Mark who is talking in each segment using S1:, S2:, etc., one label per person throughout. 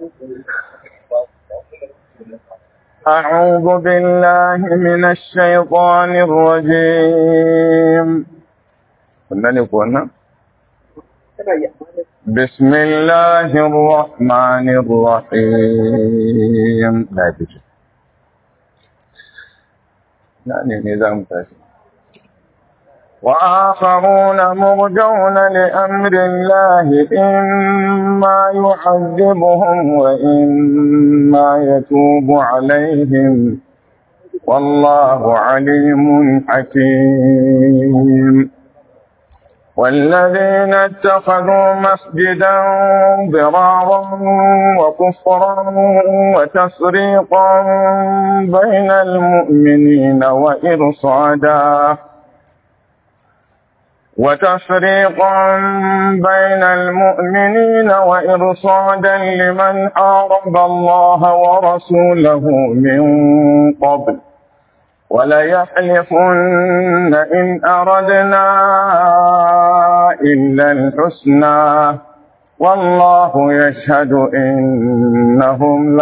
S1: أعوذ بالله من الشيطان الرجيم قلنا لكم بسم الله الرحمن الرحيم لا بجي يعني نظام تاسي وآخرون مرجون لأمر الله إما يعذبهم وإما يتوب عليهم والله عليم حكيم والذين اتخذوا مسجدا ضرارا وكفرا وتفريقا بين المؤمنين وإرصادا وتفريقا بين المؤمنين وإرصادا لمن حارب الله ورسوله من قبل وليحلفن إن أردنا إلا الحسنى والله يشهد إنهم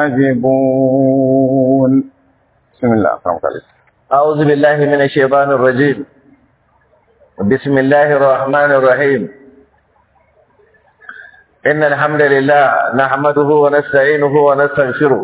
S1: لكاذبون بسم الله الرحمن الرحيم
S2: أعوذ بالله من الشيطان الرجيم بسم الله الرحمن الرحيم إن الحمد لله نحمده ونستعينه ونستغفره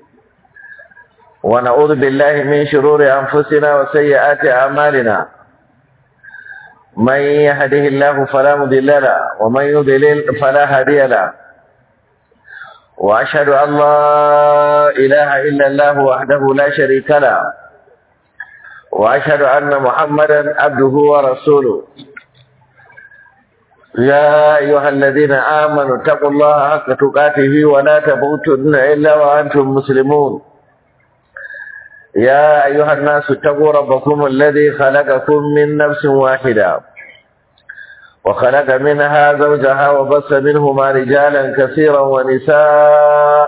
S2: ونعوذ بالله من شرور أنفسنا وسيئات أعمالنا من يهده الله فلا مضل له ومن يضلل فلا هادي له وأشهد أن لا إله إلا الله وحده لا شريك له وأشهد أن محمدا عبده ورسوله يا أيها الذين آمنوا اتقوا الله حق تقاته ولا تموتن إلا وأنتم مسلمون يا أيها الناس اتقوا ربكم الذي خلقكم من نفس واحدة وخلق منها زوجها وبث منهما رجالا كثيرا ونساء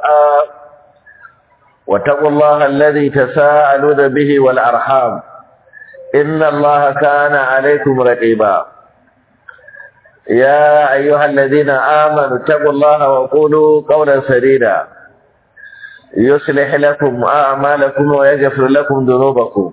S2: واتقوا الله الذي تساءلون به والأرحام إن الله كان عليكم رقيبا يا أيها الذين آمنوا اتقوا الله وقولوا قولا سديدا يصلح لكم أعمالكم ويغفر لكم ذنوبكم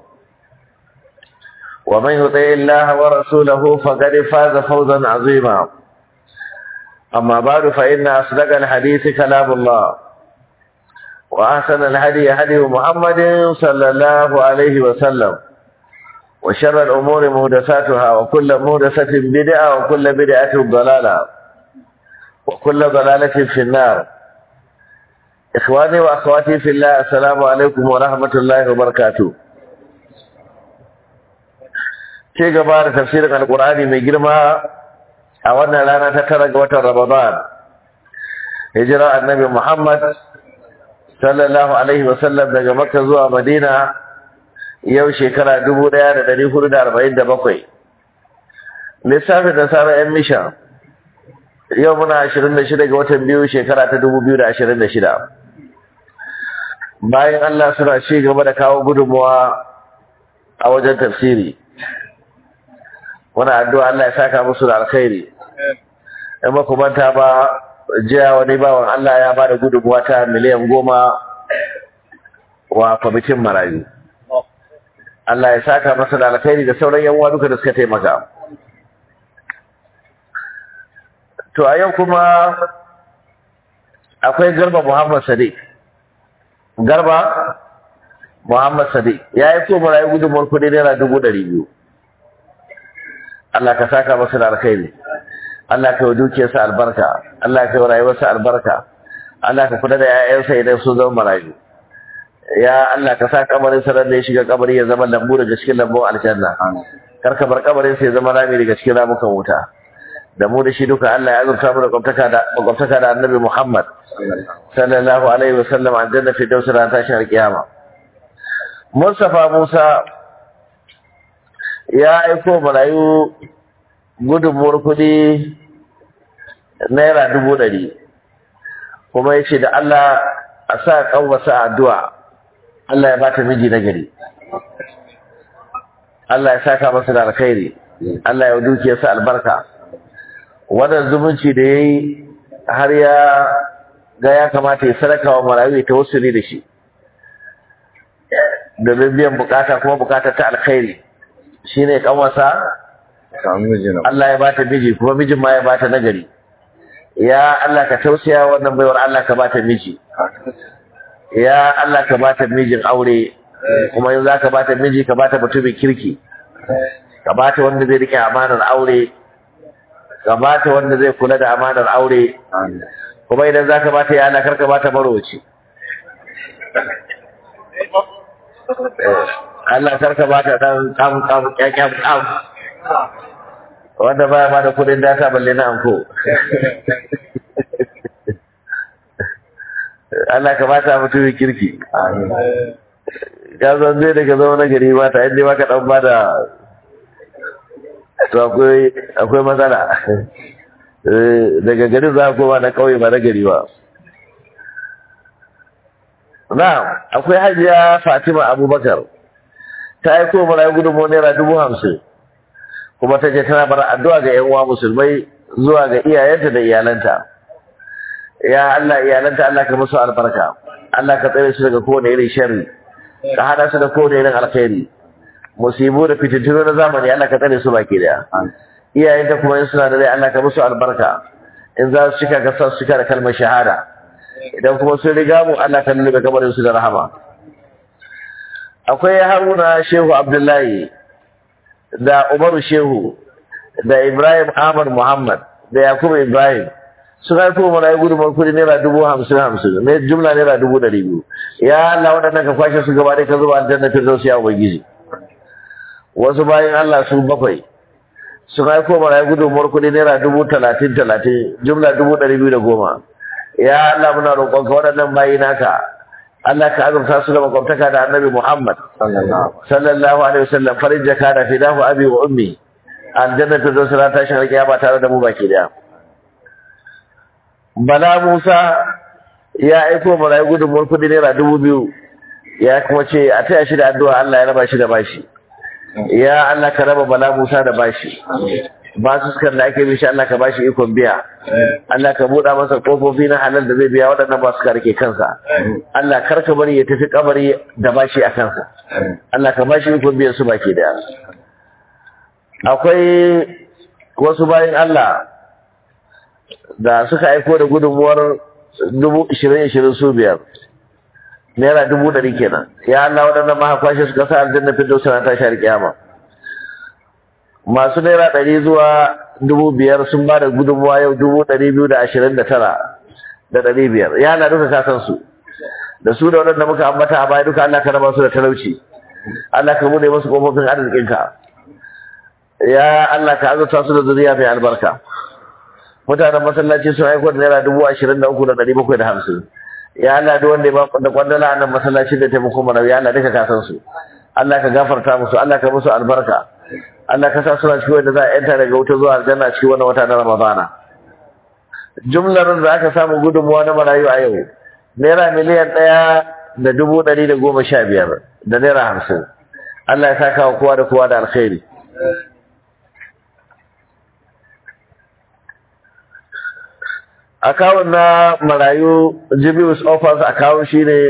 S2: ومن يطع الله ورسوله فقد فاز فوزا عظيما أما بعد فإن أصدق الحديث كلام الله وأحسن الهدي هدي محمد صلى الله عليه وسلم وشر الأمور مهدساتها وكل مهدسة بدعة وكل بدعة ضلالة وكل ضلالة في النار إخواني وأخواتي في الله السلام عليكم ورحمة الله وبركاته ce gaba da tafsirin alkur'ani mai girma a wannan rana ta tara ga watan ramadan hijira annabi muhammad sallallahu alaihi wasallam daga makka zuwa madina yau shekara dubu ɗaya da ɗari hudu da arba'in da bakwai lissafin da sara yan misha yau muna ashirin da shida ga watan biyu shekara ta dubu biyu da ashirin da shida bayan allah suna ci gaba da kawo gudunmuwa a wajen tafsiri muna addu'a Allah ya saka musu da alkhairi in ba ku manta ba jiya wani bawan Allah ya ba da gudunmuwa ta miliyan goma wa kwamitin marayu Allah ya saka masa da alkhairi da sauran yan uwa duka da suka taimaka to a yau kuma akwai garba Muhammad Sadiq garba Muhammad Sadiq ya yi ko marayu gudunmuwar kudi naira dubu ɗari biyu Allah ka saka masa da alkhairi Allah ka yi dukiyarsa albarka Allah ka yi rayuwarsa albarka Allah ka kula da 'ya'yansa idan sun zama marayu ya Allah ka sa kabarin sa da ya shiga kabari ya zama lambu daga cikin lambun aljanna kar ka bar kabarin sa ya zama rami daga cikin ramukan wuta da mu da shi duka Allah ya azurta mu da kwamtaka da kwamtaka da Annabi Muhammad sallallahu alaihi wasallam aljanna fi dawsar tashin alkiyama Mustafa Musa ya aiko marayu gudunmuwar kuɗi naira dubu ɗari kuma ya ce da Allah a sa ƙanwasa addu'a Allah ya bata miji na gari Allah ya saka masa da alkhairi Allah ya dukiyarsa albarka wannan zumunci da ya yi har ya ga ya kamata ya sadaka wa marayu ya tawassuli da shi domin biyan bukata kuma bukata ta alkhairi shine kanwasa
S1: samu miji na
S2: Allah ya bata miji kuma mijin ma ya bata nagari ya Allah ka tausaya wannan baiwar Allah ka bata miji ya Allah ka bata mijin aure kuma yanzu ka bata miji ka bata mutumin kirki ka bata wanda zai rike amanar aure ka bata wanda zai kula da amanar aure kuma idan zaka bata ya Allah karka bata marowaci Eh, Allah karka bata dan kam kam kyakkyam kam wanda baya bada kudin data balle na anko Allah ka bata mutumin kirki ka san zai daga zama na gari mata inda ba ka dan bada to akwai akwai matsala Eh, daga garin za a koma na kauye ba na gari ba na akwai hajiya fatima abubakar ta aiko mana gudunmu naira dubu hamsin kuma ta je tana bar addu'a ga yan uwa musulmai zuwa ga iyayenta da iyalanta ya Allah iyalanta Allah ka musu albarka Allah ka tsare su daga kowane irin sharri ka hada su da kowane irin alkhairi musibu da fitintunu na zamani Allah ka tsare su baki daya iyayenta kuma in suna da rai Allah ka musu albarka in za su cika ka sa su cika da kalmar shahada idan kuma sun riga mu Allah ka lullube kabarin su da rahama akwai Haruna Shehu Abdullahi da Umaru Shehu da Ibrahim Ahmad Muhammad da Yakubu Ibrahim sun haifo mana ya gudunmar kudi naira dubu hamsin hamsin ne jumla naira dubu ɗari biyu ya Allah waɗannan ka kwashe su gaba ɗaya ka zuba aljanna ta zausu ya ubangiji wasu bayan Allah su bakwai sun haifo mana ya gudunmar kudi naira dubu talatin talatin jumla dubu ɗari biyu da goma ya Allah muna roƙonka waɗannan bayi naka Allah ka azurta su da makwabtaka da annabi Muhammad sallallahu alaihi wasallam farin jaka da fidahu abi wa ummi aljanna ta zo sura tashin alƙiyama tare da mu baki daya Bala Musa ya aiko marayu gudunmuwar kudi naira dubu biyu ya kuma ce a taya shi da addu'a Allah ya raba shi da bashi ya Allah ka raba Bala Musa da bashi basu sukan da ake mishi Allah ka bashi ikon biya Allah ka buɗa masa ƙofofi na halal da zai biya waɗannan ba su rike kansa Allah kar ka bari ya tafi kabari da bashi a kansa Allah ka bashi ikon biyan su baki daya akwai wasu bayan Allah da suka aiko da gudunmuwar dubu ishirin ishirin su biyar naira dubu ɗari kenan ya Allah waɗannan maha kwashe suka sa aljanna fito suna tashi alƙiyama masu naira ɗari zuwa dubu biyar sun ba da gudunmuwa yau dubu ɗari biyu da ashirin da tara da ɗari biyar ya Allah duka ka san su da su da waɗanda muka ambata a baya duka Allah ka raba su da talauci Allah ka bude musu ƙofofin arzikinka ya Allah ka azurta su da zuriya mai albarka mutanen masallaci sun aiko da naira dubu ashirin da uku da ɗari bakwai da hamsin ya Allah duk wanda ya ba da kwandala a nan masallaci da taimako mana ya Allah duka ka san su Allah ka gafarta musu Allah ka musu albarka Allah ka sa suna cikin wanda za a yanta daga wuta zuwa aljanna cikin wannan wata na Ramadana jumlar da aka samu gudunmuwa na marayu a yau naira miliyan ɗaya da dubu ɗari da goma sha biyar da naira hamsin Allah ya saka wa kowa da kowa da alkhairi akawun na marayu jibius offers akawun shi ne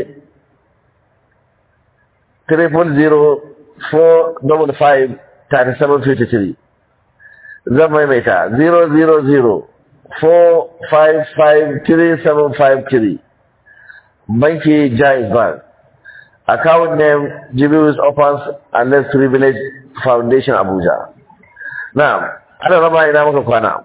S2: 300-455-3753 zan maimaita 000-455-3753 banki jais bank account name jibius offers and less privilege foundation abuja na ana raba ina maka kwana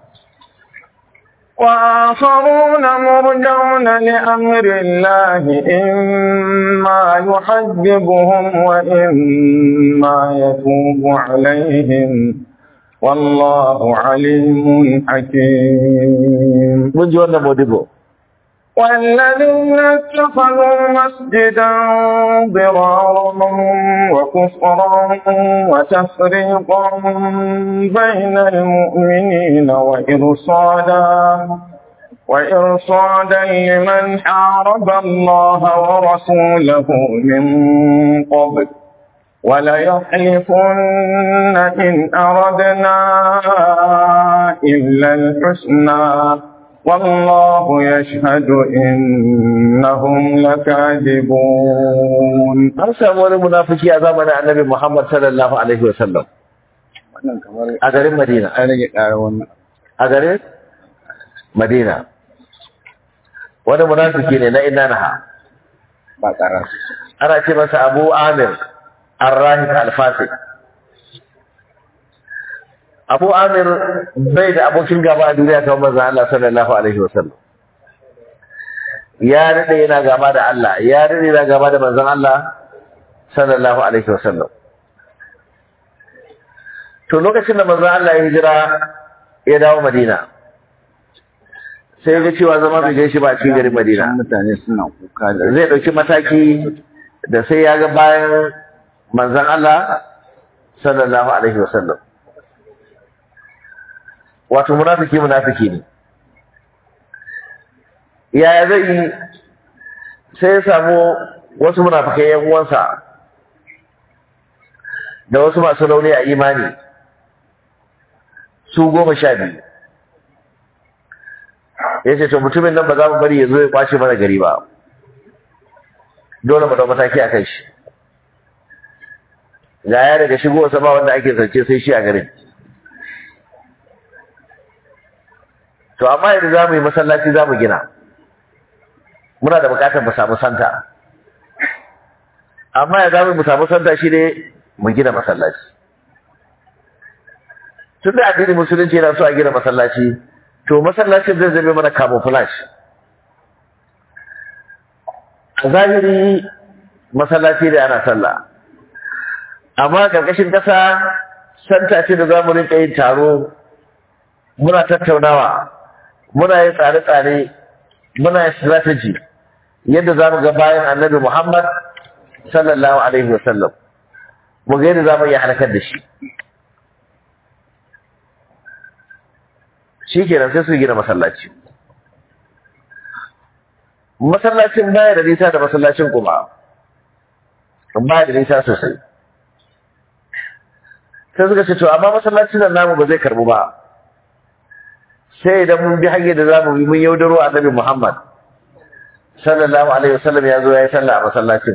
S1: وآخرون مرجون لأمر الله إما يحجبهم وإما يتوب عليهم والله عليم حكيم
S2: mun ji wannan modibo
S1: والذين اتخذوا مسجدا ضرارا وكفرا وتفريقا بين المؤمنين وإرصادا وإرصادا لمن حارب الله ورسوله من قبل وليحلفن إن أردنا إلا الحسنى والله يشهد إنهم لكاذبون
S2: an samu wani munafiki a zamanin annabi Muhammad sallallahu alaihi wa sallam
S1: wannan kamar
S2: a garin Madina
S1: an rage ƙara wannan
S2: a garin Madina wani munafiki ne na inna naha
S1: ba ƙara
S2: ana ce masa Abu Amir Ar-Rahib Al-Fasik Abu Amir bai da abokin gaba a duniya kamar manzon Allah sallallahu alaihi wa sallam ya dade yana gaba da Allah ya dade yana gaba da manzon Allah sallallahu alaihi wa sallam to lokacin da manzon Allah ya hijira ya dawo Madina sai ya ga cewa zama bai gaishe ba a cikin garin Madina
S1: mutane suna kuka da
S2: zai ɗauki mataki da sai ya ga bayan manzan Allah sallallahu alaihi wasallam wato munafiki munafiki ne yaya zai yi sai ya samu wasu munafikai yan uwansa da wasu masu rauni a imani su goma sha biyu ya ce to mutumin nan ba za mu bari ya zo ya kwace mana gari ba dole mu dau mataki a kan shi ga ya daga shigo wasa ba wanda ake zance sai shi a garin to amma yanzu za mu yi masallaci za mu gina muna da bukatar mu samu santa amma ya za mu samu santa shi ne mu gina masallaci tun da addinin musulunci yana so a gina masallaci to masallacin zai zame mana camouflage a zahiri masallaci da ana sallah amma karkashin kasa santa ce da za mu rinka yin taro muna tattaunawa muna yin tsare-tsare muna yin strategy yadda za mu ga bayan annabi muhammad sallallahu alaihi wasallam mu ga yadda za mu iya harkar da shi shi kenan sai su gina masallaci masallacin baya da nisa da masallacin kuma baya da nisa sosai sai suka ce to amma masallacin nan namu ba zai karbu ba sai idan mun bi hanyar da zamu bi mun yaudaro annabi Muhammad sallallahu alaihi wasallam ya zo ya yi sallah a masallacin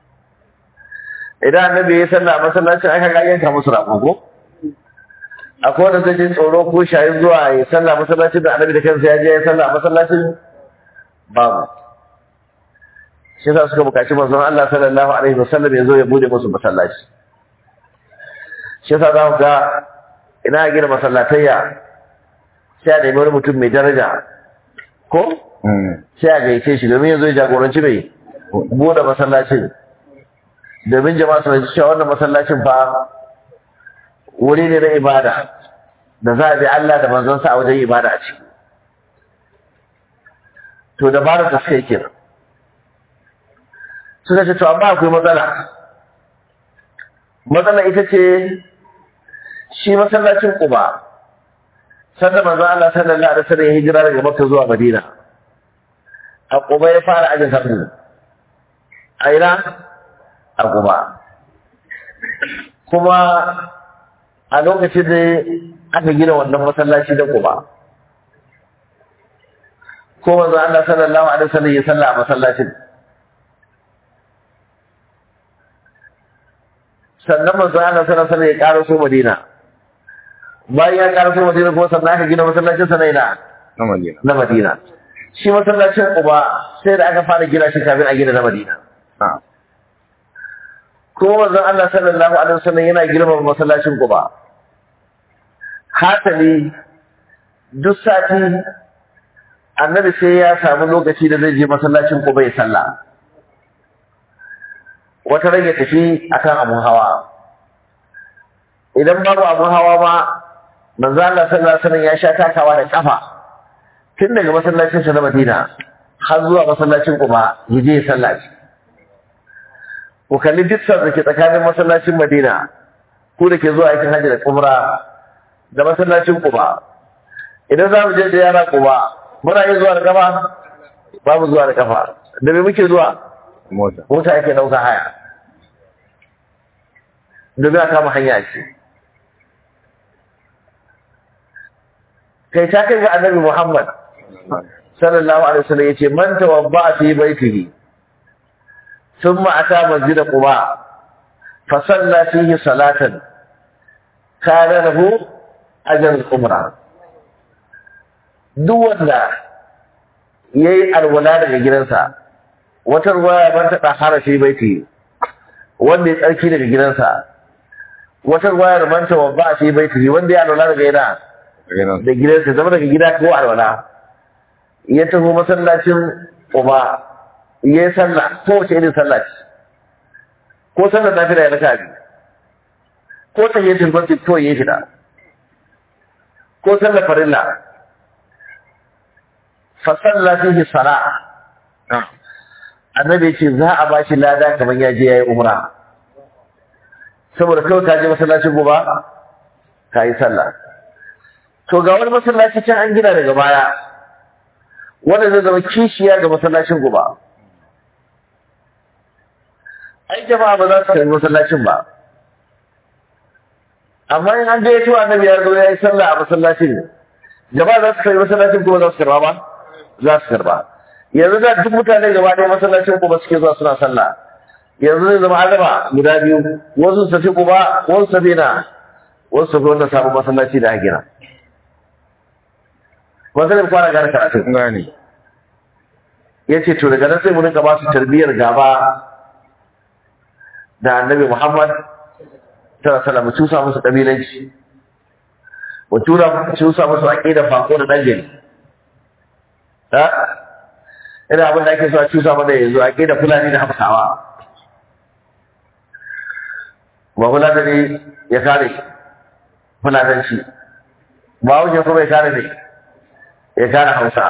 S2: idan annabi ya yi sallah a masallacin aka ga yanka musu rako ko akwai wanda zai jin tsoro ko shayin zuwa ya sallah masallacin da annabi da kansa ya je ya sallah a masallacin babu shi yasa suka bukaci manzon Allah sallallahu alaihi wasallam ya zo ya bude musu masallaci shi yasa za ku ga ina gina masallatayya sai a nemi wani mutum mai daraja ko sai a gaice shi domin ya zo ya jagoranci mai bude masallacin domin jama'a su cewa wannan masallacin fa wuri ne na ibada da za a bi Allah da manzonsa a wajen ibada a ciki to dabarar da suka yi kenan suka ce to amma akwai matsala matsala ita ce shi masallacin Quba sanda manzo Allah sallallahu alaihi wasallam ya hijira daga Makka zuwa Madina a Quba ya fara ajin sabbi a ina a Quba kuma a lokacin da aka gina wannan masallaci da Quba ko manzo Allah sallallahu alaihi wasallam ya salla a masallacin sannan manzo Allah sallallahu alaihi wasallam ya karaso Madina bayan ya karaso Madina kuma sannan aka gina masallacin sa na ina
S1: na Madina
S2: na Madina shi masallacin Quba sai da aka fara gina shi kafin a gina na Madina
S1: na'am
S2: kuma manzon Allah sallallahu alaihi wasallam yana girmama masallacin Quba hatali duk sati annabi sai ya samu lokaci da zai je masallacin Quba ya sallah wata rage tafi akan abun hawa idan babu abun hawa ma manzo Allah sallallahu alaihi wasallam ya sha takawa da kafa tun daga masallacin sa na Madina har zuwa masallacin Quba ya je ya sallaci ku kalli dukkan da ke tsakanin masallacin Madina ku da ke zuwa aikin hajji da umra da masallacin Quba idan za mu je da yara Quba muna iya zuwa da kafa babu zuwa da kafa da me muke zuwa
S1: mota
S2: mota ake dauka haya domin a kama hanya ce kai ta kai ga annabi Muhammad sallallahu alaihi wasallam yace man tawabba fi baitihi thumma ata masjid quba fa salla fihi salatan kana lahu ajr al-umra duk wanda yayi alwala daga gidansa wata ruwaya ban ta dahara fi baitihi wanda ya tsarki daga gidansa wata ruwayar man tawabba fi baitihi wanda ya alwala daga gida da gidansa zama daga gida ko alwala ya taho masallacin uba ya yi sallah ko wace irin sallah ce ko sallar nafila ya raka biyu ko ta yi tilbanci ko ya shida ko sallar farilla fa sallah fihi sala annabi ce za a bashi lada kamar ya je yayi umra saboda kawai ka je masallacin gobe ka yi sallah to ga wani masallaci can an gina daga baya wanda zai zama kishiya ga masallacin guba ai jama'a ba za su kai masallacin ba amma in an gayyato annabi ya zo ya yi sallah a masallacin jama'a za su kai masallacin kuma za su karba ba za su karba yanzu da duk mutane gaba ɗaya masallacin kuma suke zuwa suna sallah yanzu zai zama azaba guda biyu wasu su tafi kuma wasu su tafi na wasu su tafi wanda sabon masallaci da aka gina wanda ne kwana gane karatu
S1: gane
S2: ya ce to daga nan sai mu rinka ba su tarbiyyar gaba da annabi Muhammad ta sallam mu cusa musu kabilanci mu tura mu cusa musu aqida fako da dan gari ha ina abin da ake so a cusa mana yanzu aqida fulani da hafsawa ba fulani ne ya kare fulatanci ba wuce kuma ya kare ne ya kare hausa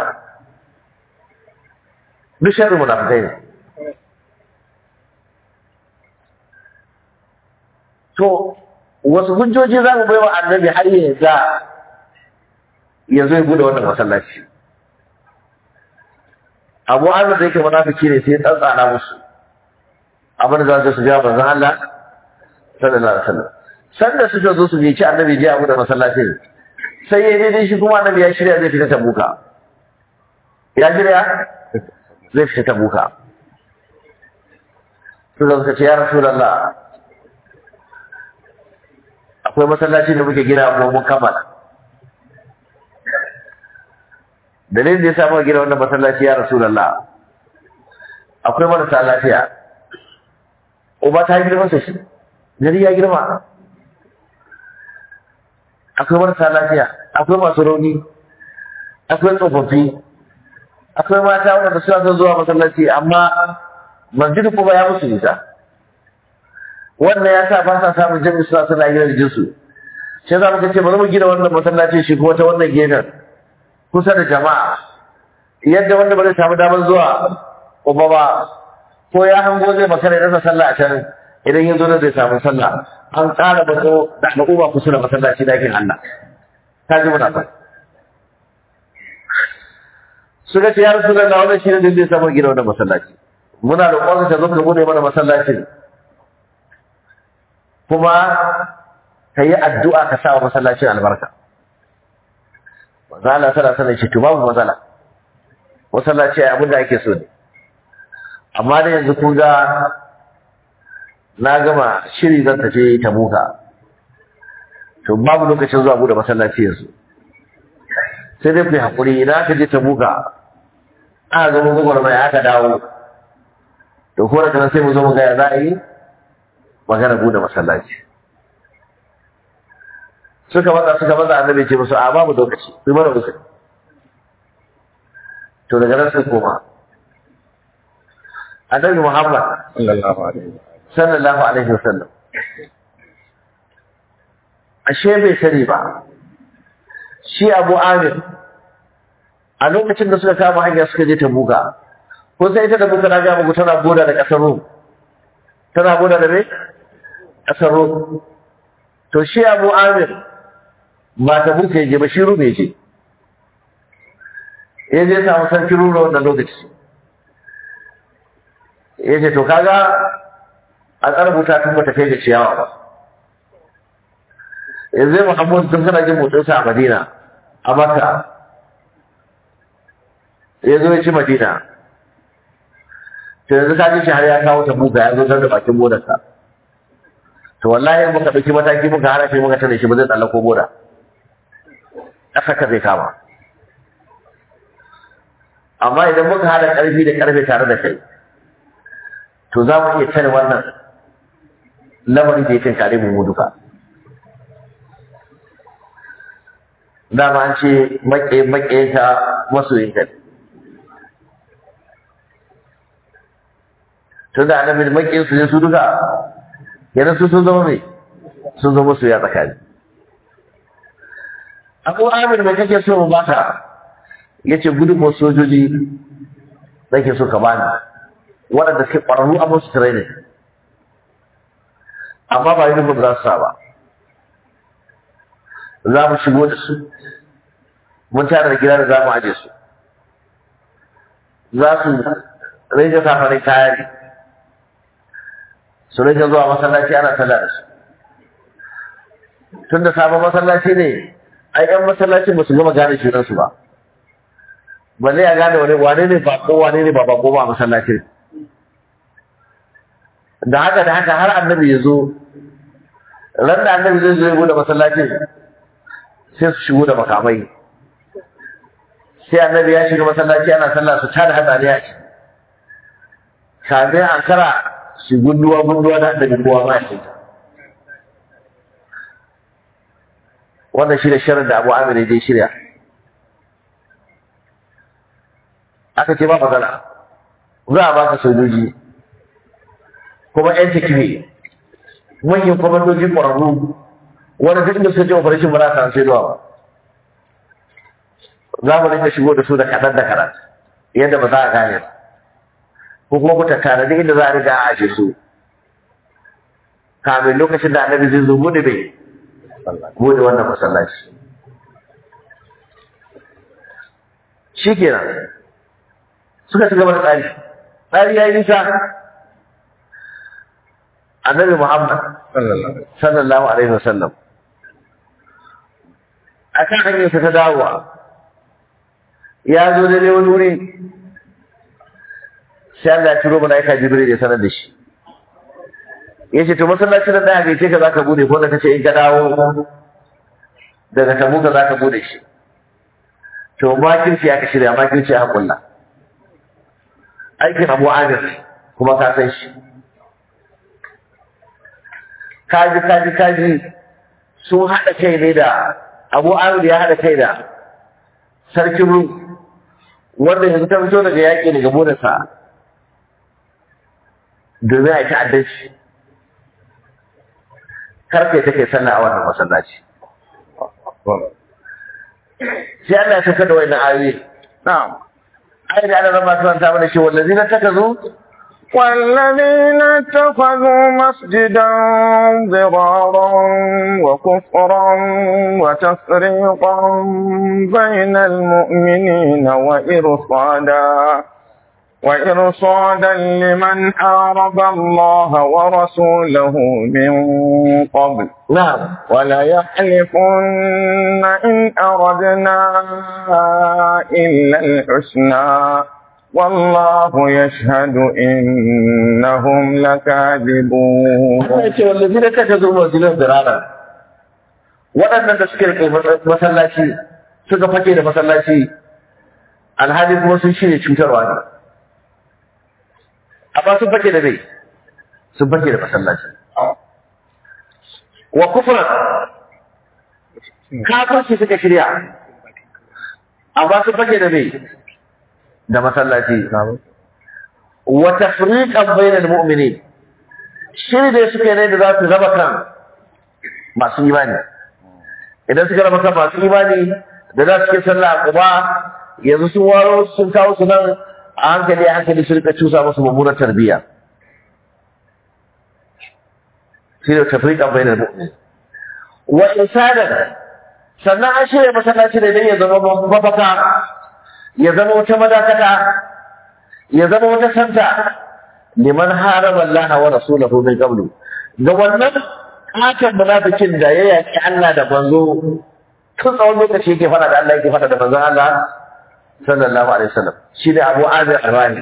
S2: duk sharri munafikai ne to wasu hujjoji za mu bai wa annabi har ya ga ya zo ya bude wannan masallaci abu an da yake munafiki ne sai ya tsantsana musu abin da za su ja manzon Allah sallallahu alaihi wasallam sanda suka zo su je ci annabi je abu da masallaci sai ya daidai shi kuma annabi ya shirya zai fita tabuka ya shirya zai fita tabuka suka suka ce ya rasulullah akwai masallaci da muke gina kuma mun kammala dalilin da ya samu gina wannan masallaci ya rasulullah akwai marasa lafiya uba ta girma sa shi gari ya girma akwai marasa lafiya akwai masu rauni akwai tsofaffi akwai mata wanda suna son zuwa masallaci amma masjid kuma ya musu nisa wannan ya sa ba sa samun jami'i suna suna gina jinsu sai za mu ce bari mu gina wannan masallaci shi kuma ta wannan gefen kusa da jama'a yadda wanda ba zai samu damar zuwa kuma ba ko ya hango zai makara ya rasa sallah a can idan ya zo da zai samu sallah an ƙara bazo da al'umma kusa da masallaci dakin Allah ta ji muna fa suka ce ya rasu da wannan shi ne da zai samu gina wannan masallaci muna da ƙwarar ta zo ka bude mana masallacin kuma ka yi addu'a ka sa wa masallacin albarka Mazala tana sanar shi to babu matsala masallaci ai abin da ake so ne amma da yanzu kun ga na gama shiri zan tafi tabuka to babu lokacin zuwa bude masallaci yanzu sai dai ku yi haƙuri idan aka je tabuka aka zama gwagwarmai aka dawo to ko da sai mu zo mu ga ya za a yi magana bude masallaci suka matsa suka matsa annabi ce musu a babu lokaci su mana musu to daga nan sai koma annabi muhammad
S1: sallallahu alaihi
S2: sallallahu alaihi wasallam ashe bai sani ba shi abu amir a lokacin da suka kama hanya suka je ta buga ko sai ita da buga na ga muku tana boda da kasar rum tana boda da me kasar rum to shi abu amir ba ta buka je ba shi rume je ya je samu sarki rura wannan lokaci ya ce to kaga a tsarbuta tun bata kai da ciyawa ba yanzu muhammadu tun kana jin motsinsa a madina a makka ya zo ya ci madina to yanzu ka ji shi har ya kawo ta buga ya zo da bakin bodarsa to wallahi in muka ɗauki mataki muka hana shi muka tare shi ba zai tsallako boda ƙasa ka zai kama amma idan muka hada ƙarfi da ƙarfe tare da kai to za mu iya tare wannan lamarin da ya tinkare mu mu duka dama an ce maƙe maƙe ka masoyin ka tun da annabi maƙe su ne su duka yana su sun zama mai sun zama su ya tsakani abu amir mai kake so mu baka ya ce gudunmu sojoji nake so ka bani waɗanda suke ƙwararru a musu training amma ba uniform za su sa ba za mu shigo da su mun tara da gida da za mu aje su za su rage safarin kaya ne su rage zuwa masallaci ana sallah da su tun da sabon masallaci ne ai yan masallacin ba su gama gane junansu ba balle ya gane wani wane ne bako wane ne ba bako ba a masallacin da haka da haka har annabi ya zo ran da annabi zai zo ya bude masallacin sai su shigo da makamai sai annabi ya shiga masallaci ana sallah su tada hatsaniya ce kafin an kara shi gunduwa gunduwa da annabi kowa ma shi wannan shi da shirin da abu amir ya je shirya aka ce ba matsala za a baka sojoji kuma yan takife manyan kwamandoji ƙwararru wani duk da suka je operation ba za ta sai zuwa ba za mu rinka shigo da su da kaɗan da kaɗan yadda ba za a gane ba ko kuma ku tattara duk inda za a riga a ashe su kamin lokacin da annabi zai zo bude bai bude wannan masallaci shi kenan suka ci gaba da tsari tsari ya yi nisa annabi muhammad sallallahu alaihi wasallam a kan hanyarsa ta dawowa ya zo da ne wani wuri sai Allah ya turo malaika jibril ya sanar da shi ya ce to masallacin da ɗaya gaice ka za ka bude ko da ka ce in ka dawo daga tabuka za ka bude shi to makirci aka shirya makirci aka kulla aikin abu amir kuma ka san shi kaji kaji kaji sun haɗa kai ne da abu amir ya haɗa kai da sarkin ru wanda yanzu ta fito daga yaƙi daga bonarsa domin a yi ta'addanci karfe take sallah a wannan masallaci sai Allah ya saka da wannan ayoyi
S1: na'am
S2: ayi da Allah ba su ta mana shi wallazina takazu
S3: والذين اتخذوا مسجدا ضرارا وكفرا وتفريقا بين المؤمنين وإرصادا وإرصادا لمن حارب الله ورسوله من قبل
S2: na'am
S3: وليحلفن إن أردنا إلا الحسنى والله يشهد إنهم لكاذبون
S2: Allah ya ce wallazina takazu masjidan dirara waɗannan da suke rike masallaci suka fake da masallaci alhali kuma sun shirya cutarwa ne amma sun fake da bai sun fake da masallaci wa kufran kafirci suka shirya amma sun fake da bai da masallaci wa tafriqan bainal mu'minin shiri da suka yi ne da za su raba kan masu imani idan suka raba kan masu imani da za su ke sallah a kuma yanzu sun waro sun kawo su nan a hankali a hankali su rika cusa musu mummunar tarbiyya shi da tafriqan bainal mu'min wa insanan sannan an shirya masallaci ne don ya zama mafaka ya zama wata madakata ya zama wata santa liman harama Allah wa rasulahu min qablu ga wannan katon munafikin da ya yaki Allah da manzo tun tsawon lokaci yake fada da Allah yake fada da manzon Allah sallallahu alaihi wasallam shi ne Abu Amir Arwani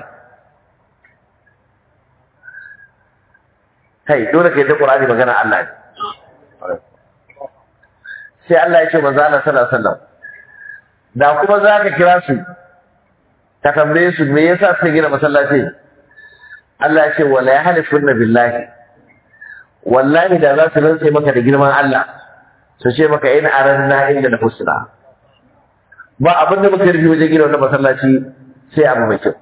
S2: kai dole ka yi da Qur'ani magana Allah ne sai Allah ya ce manzo Allah sallallahu alaihi wasallam da kuma za ka kira su ka tambaye su me yasa suka gina masallaci Allah ya ce wala yahlifunna billahi wallahi da za su rantse maka da girman Allah su ce maka in aranna inda da husna ba abin da muka rufe wajen gina wannan masallaci sai abu mai kyau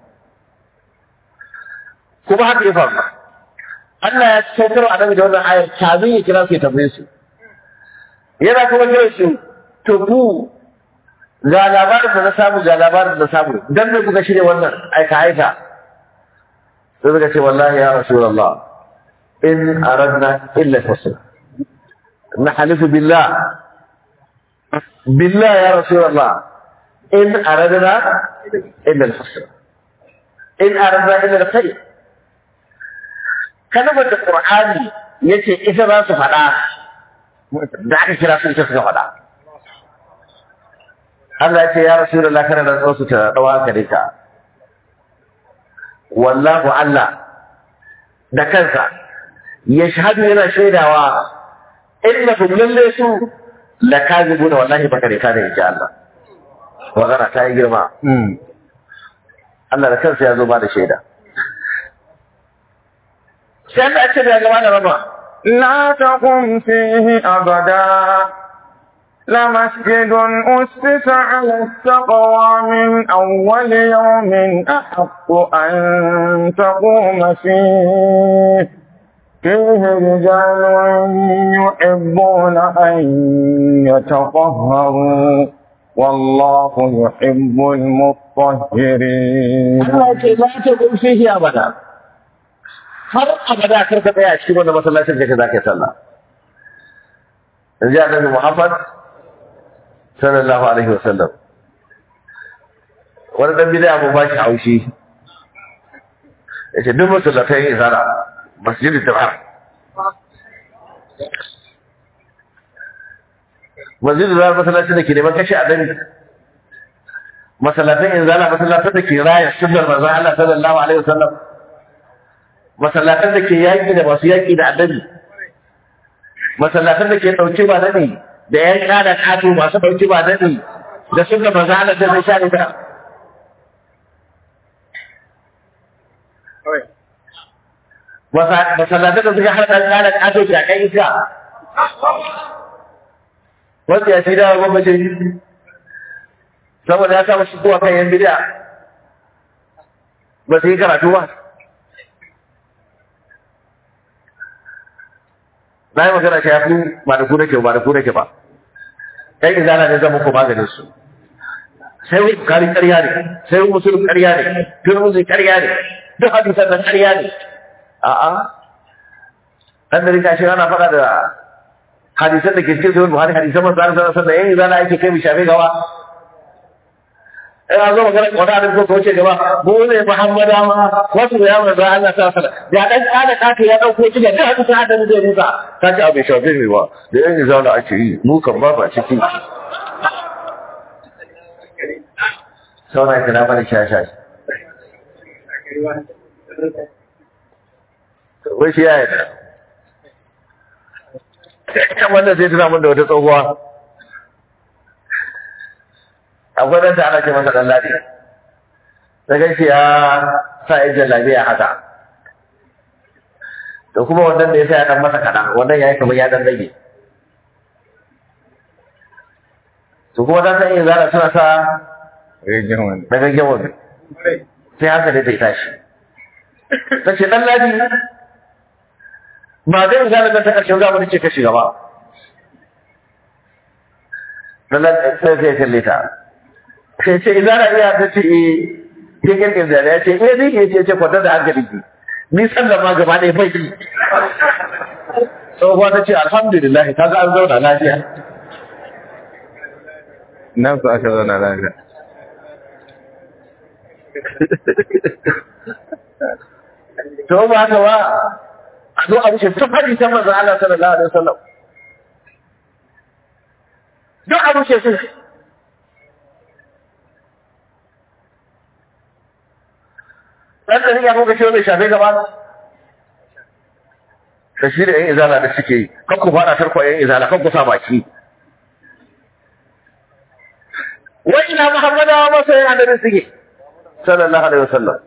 S2: kuma haka ya faru Allah ya saukar annabi da wannan ayar kamin ya kira su ya tambaye su yana kuma kira su to ku ga labarin da na samu ga labarin da na samu dan me kuka shirya wannan aika aika sai suka ce wallahi ya rasulullah in aradna illa husna nahlifu billah billah ya rasulullah in aradna illa husna in aradna illa alkhair kalmar da qur'ani yace ita za su faɗa da aka kira su ita suka faɗa Allah ya ce ya Rasulullah kana da tsosu ta dawa gare ka wallahu Allah da kansa ya shahadu yana shaidawa innahum lalle su la kazibuna wallahi baka da kana insha Allah magana ta yi girma Allah da kansa ya zo ba da shaida sai Allah ya ce da gaba da rama
S3: لا تقم فيه أبدا لمسجد أسس على التقوى من أول يوم أحق أن تقوم فيه فيه رجال يحبون أن يتطهروا والله يحب المطهرين
S2: Allah ya ce la ta kun fihi abada har abada kar ka tsaya a cikin wannan masallacin da ka zaka yi sallah yanzu annabi Muhammad sallallahu alaihi wasallam wani dan bid'a mu ba shi haushi yace duk masallatai yin zara masjidin tabar masjidin zara masallacin da ke neman kashe annabi masallatan in zala masallatan da ke raya sunnar manzon Allah sallallahu alaihi wasallam masallatan da ke yaki da masu yaki da annabi masallatan da ke dauke ba dani da yan kada kato masu dauke ba dani da sunnar manzon Allah da zai sha ita masallatan da suka hada kada kato da kai ita wanda ya shi da gwamnati saboda ya samu shi kowa kan yan bidiya ba su yi karatu ba na yi magana shi ya fi ba da ku nake ba da ku nake ba ɗan izana ne zama ko maganin su sai wani bukari ƙarya ne sai wani musulun ƙarya ne turmuzi ƙarya ne duk hadisan nan ƙarya ne a'a ɗan da rika shi ana faɗa da hadisan da ke cikin zuwan buhari hadisan masu zara sana sana yan izana ake kai mai shafe gawa ina zo magana wata da ko kauce gaba mu ne Muhammada ma wasu ya manzo Allah ta sala ya dan kana kake ya dauko shi da duk hadisi hada da rusa ta ce abin shafe ne ba da yan izala ake yi mu kan ba ba ciki sauna kina bani shasha wai shi ya yi kan wannan zai tuna mun da wata tsohuwa akwai ɗanta ana ce masa ɗan ladi ta gaishe ya sa yin jallabiya haka da kuma wannan da ya sa ya ɗan masa kaɗan wannan ya yi kamar ya ɗan rage to kuma ta san yin zara suna sa
S1: Regen wani.
S2: na gaggen wani sai haka ne zai tashi ta ce ɗan ladi ba zai zara ta ƙarshen zamani ce ka shiga ba ɗan ladi sai sai kalle ta sai ce idan na iya ta ce eh cikin inzara ya ce eh zai iya ce ce kwatar da hankali ki ni sallan ma gaba ɗaya bai yi tsohuwa ta ce alhamdulillah ta ga an zauna lafiya
S1: Nan su aka zauna lafiya.
S2: to ba haka ba a zo a wuce tun hadi ta manzo Allah sallallahu alaihi wasallam duk a wuce su dan da ya kuka ce bai shafe ka ba da shi da yan izala da suke yi kan ku fara tarko yan izala kan ku sa baki wai ina muhammadawa masa yana da suke sallallahu alaihi wasallam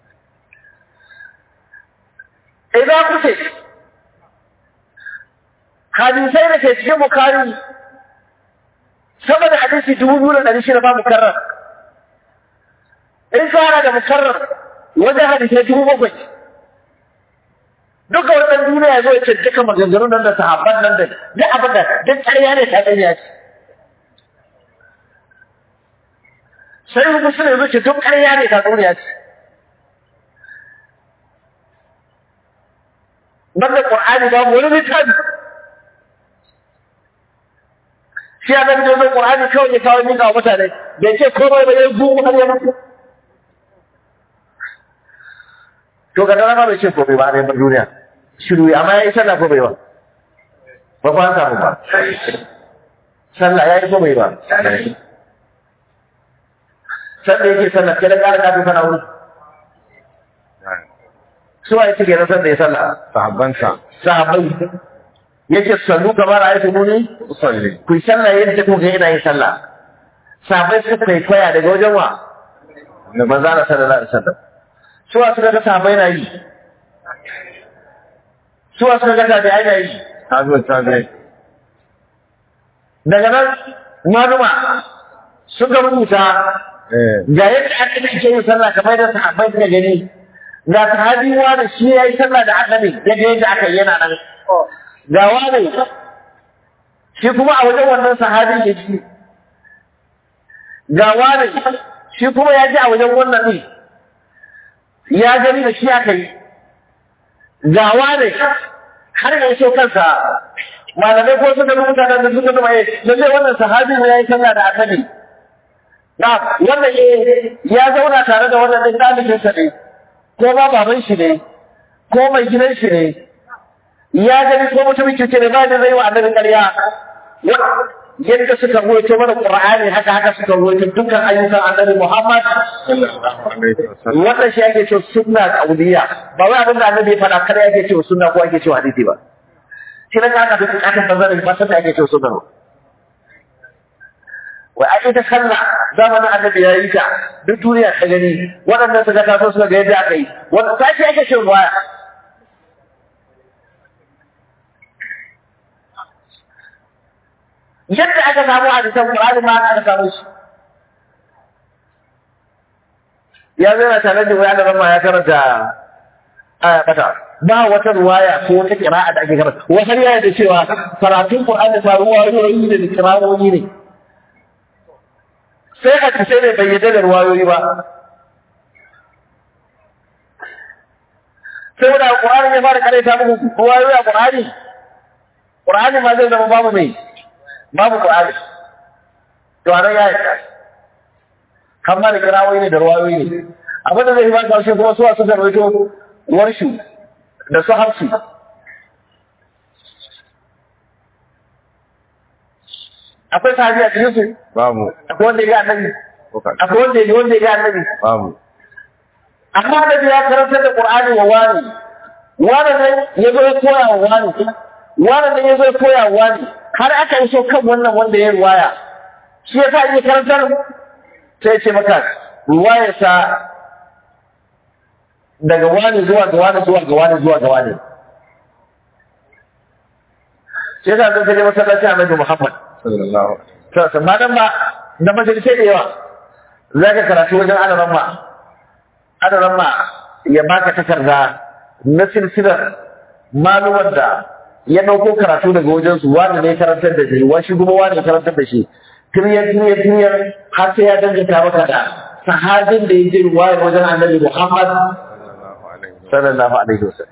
S2: idan kuce hadisai da ke cikin bukari sama da hadisi dubu biyu da ɗari shida ba mukarrar in ka da mukarrar wajen hadisai dubu bakwai duka wannan duniya zo ya ce duka maganganun nan da sahabban nan da duk abin da duk ƙarya ne ta ƙarya ce sai mu musulmi zo ce duk ƙarya ne ta ƙarya ce banda Qur'ani babu wani littafi shi ya zama jirgin Qur'ani kawai ya kawo miƙa wa mutane bai ce komai ba ya gugu har ya mutu to ga dama bai ce komai ba a neman duniya shiru ya amma ya yi sallah ko bai ba ba ba samu ba sallah ya yi ko bai ba sallah yake sallah kada ƙara kafin sana wuri su wa yake kenan sanda ya sallah
S1: sahabbansa
S2: sahabbai yake sallu kamar a yi muni
S1: usalli
S2: ku yi sallah yadda kuka yana yin sallah sahabbai suka kwaikwaya daga wajen wa da manzo Allah sallallahu alaihi wasallam su wa suka ga sahabbai na yi su wa suka ga tabi'ai na yi
S1: tabi tabi
S2: daga nan maluma suka rubuta
S1: eh
S2: ga yadda aka ke yin sallah kamar da sahabbai suka gani ga sahabi wani shi ya yi sallah da aka ne ya ga yadda aka yi yana nan ga wani shi kuma a wajen wannan sahabi ya ji ga wani shi kuma ya ji a wajen wannan ne ya gani da shi aka yi ga wani har ya so kansa malamai ko suka rubuta da suka zama ya lalle wannan sahabi ne ya yi sallah da aka ne na wannan eh ya zauna tare da wannan ɗin ɗalibinsa ne ko ba baban shi ne ko mai gidan shi ne ya gani ko mutumin kirki ne ba da zai wa annabin ƙarya yadda suka ruwaito mana Qur'ani haka haka suka ruwaito dukkan ayyukan annabi Muhammad
S1: sallallahu alaihi wasallam
S2: wannan shi ake cewa sunna qauliya ba wai abin da annabi ya faɗa kada ake cewa sunna ko ake cewa hadisi ba shi ne aka duk aka bazara ba sai ake cewa sunna ba wai ai ita sallah zamanin annabi ya yi ta duk duniya ta gani waɗannan suka taso suka ga yadda aka yi wannan ta ce ake cewa waya yadda aka samu a cikin Qur'ani ma aka samu shi ya zai na tare da wani ramma ya karanta aya bata ba wata ruwaya ko wata kira'a da ake karanta wata ya da cewa karatun Qur'ani ba ruwayoyi ne da kira'o'i ne sai a ce ne bai yadda da ruwayoyi ba sai wanda Qur'ani ya fara karanta muku ruwayoyi a Qur'ani Qur'ani ma zai zama babu mai babu Qur'ani to anan ya yi kan ma da kirawoyi ne da ruwayoyi ne abinda zai ba karshe kuma suwa suka rawaito warshu da su hafsu akwai sahabi a cikin su
S1: babu
S2: akwai wanda ya ga annabi
S1: ko ka
S2: akwai wanda ya wanda ya ga annabi
S1: babu
S2: amma annabi ya karanta da qur'ani wa wani wani ne ya zo ya koya wa wani wani ne ya zo ya koya wa wani har aka iso kan wannan wanda ya ruwaya shi ya sa iya karantar sai ce maka ruwayarsa daga wani zuwa ga wani zuwa ga wani zuwa ga wani sai sa zai kaje masallacin annabi Muhammad
S1: sallallahu alaihi
S2: sassa ma dan ba da majalisai da yawa za ka karatu wajen adaran ma adaran ma ya baka takarda na silsilar malumar da ya ɗauko karatu daga wajen su wani ne karantar da shi wani shi kuma wani ya karantar da shi tiriyar tiriyar tiriyar har sai ya danganta maka da sahabin da ya je ruwayar wajen annabi Muhammad
S1: sallallahu alaihi
S2: sallallahu alaihi wasallam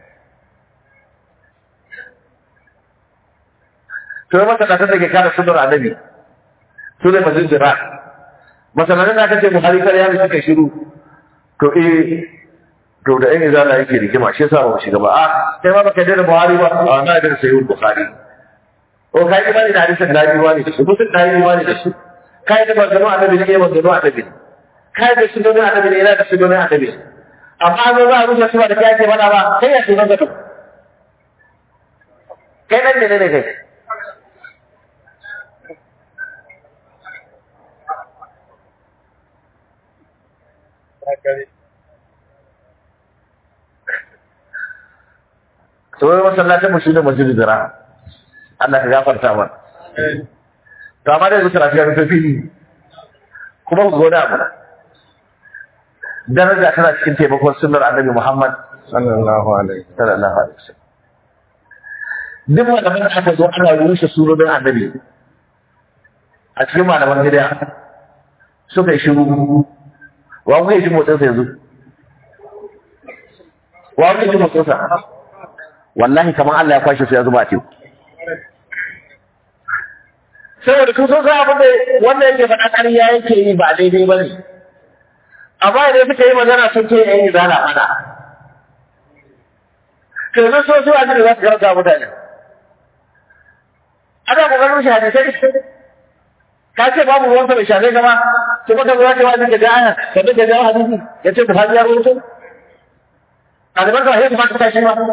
S2: to yi masa da ke kare sunar annabi su ne masu jira masananin da aka ce buhari kar ya suka shiru to eh to da yan izala yake rigima shi yasa ba mu shiga ba a sai ma baka da buhari ba a na da sai buhari o kai imani da hadisin da biyu ne da shi mutum da yi imani da shi kai da bazano annabi ne bazano annabi kai da sunan annabi ne yana da sunan annabi amma zo za a rushe su ba da kai ake mana ba kai ya sunan ka to kai nan ne ne kai to wai masallacin mu shine masjidul dira Allah ka gafarta mana to amma dai zuwa lafiya rufe fili kuma ku gona abu daraja tana cikin taimakon sunnar annabi Muhammad
S1: sallallahu alaihi
S2: sallallahu alaihi wasallam duk malaman da aka zo ana rushe surorin annabi a cikin malaman gida suka yi shiru wa kuka yi ji motsinsa yanzu wa kuka yi ji motsinsa wallahi kamar Allah ya kwashe su ya zuba a teku saboda kun san abin da wanda yake faɗa ƙarya yake yi ba daidai ba ne amma idan suka yi magana sun ce yayin zana mana to yanzu so su a da za su karanta mutane ana kokarin shi hadisai ka ce babu ruwan sa bai shafe ka ba to baka zo ka wani ga aya ka bi ga hadisi ya ce Buhari ya rubuto a da barka sai ka tashi ba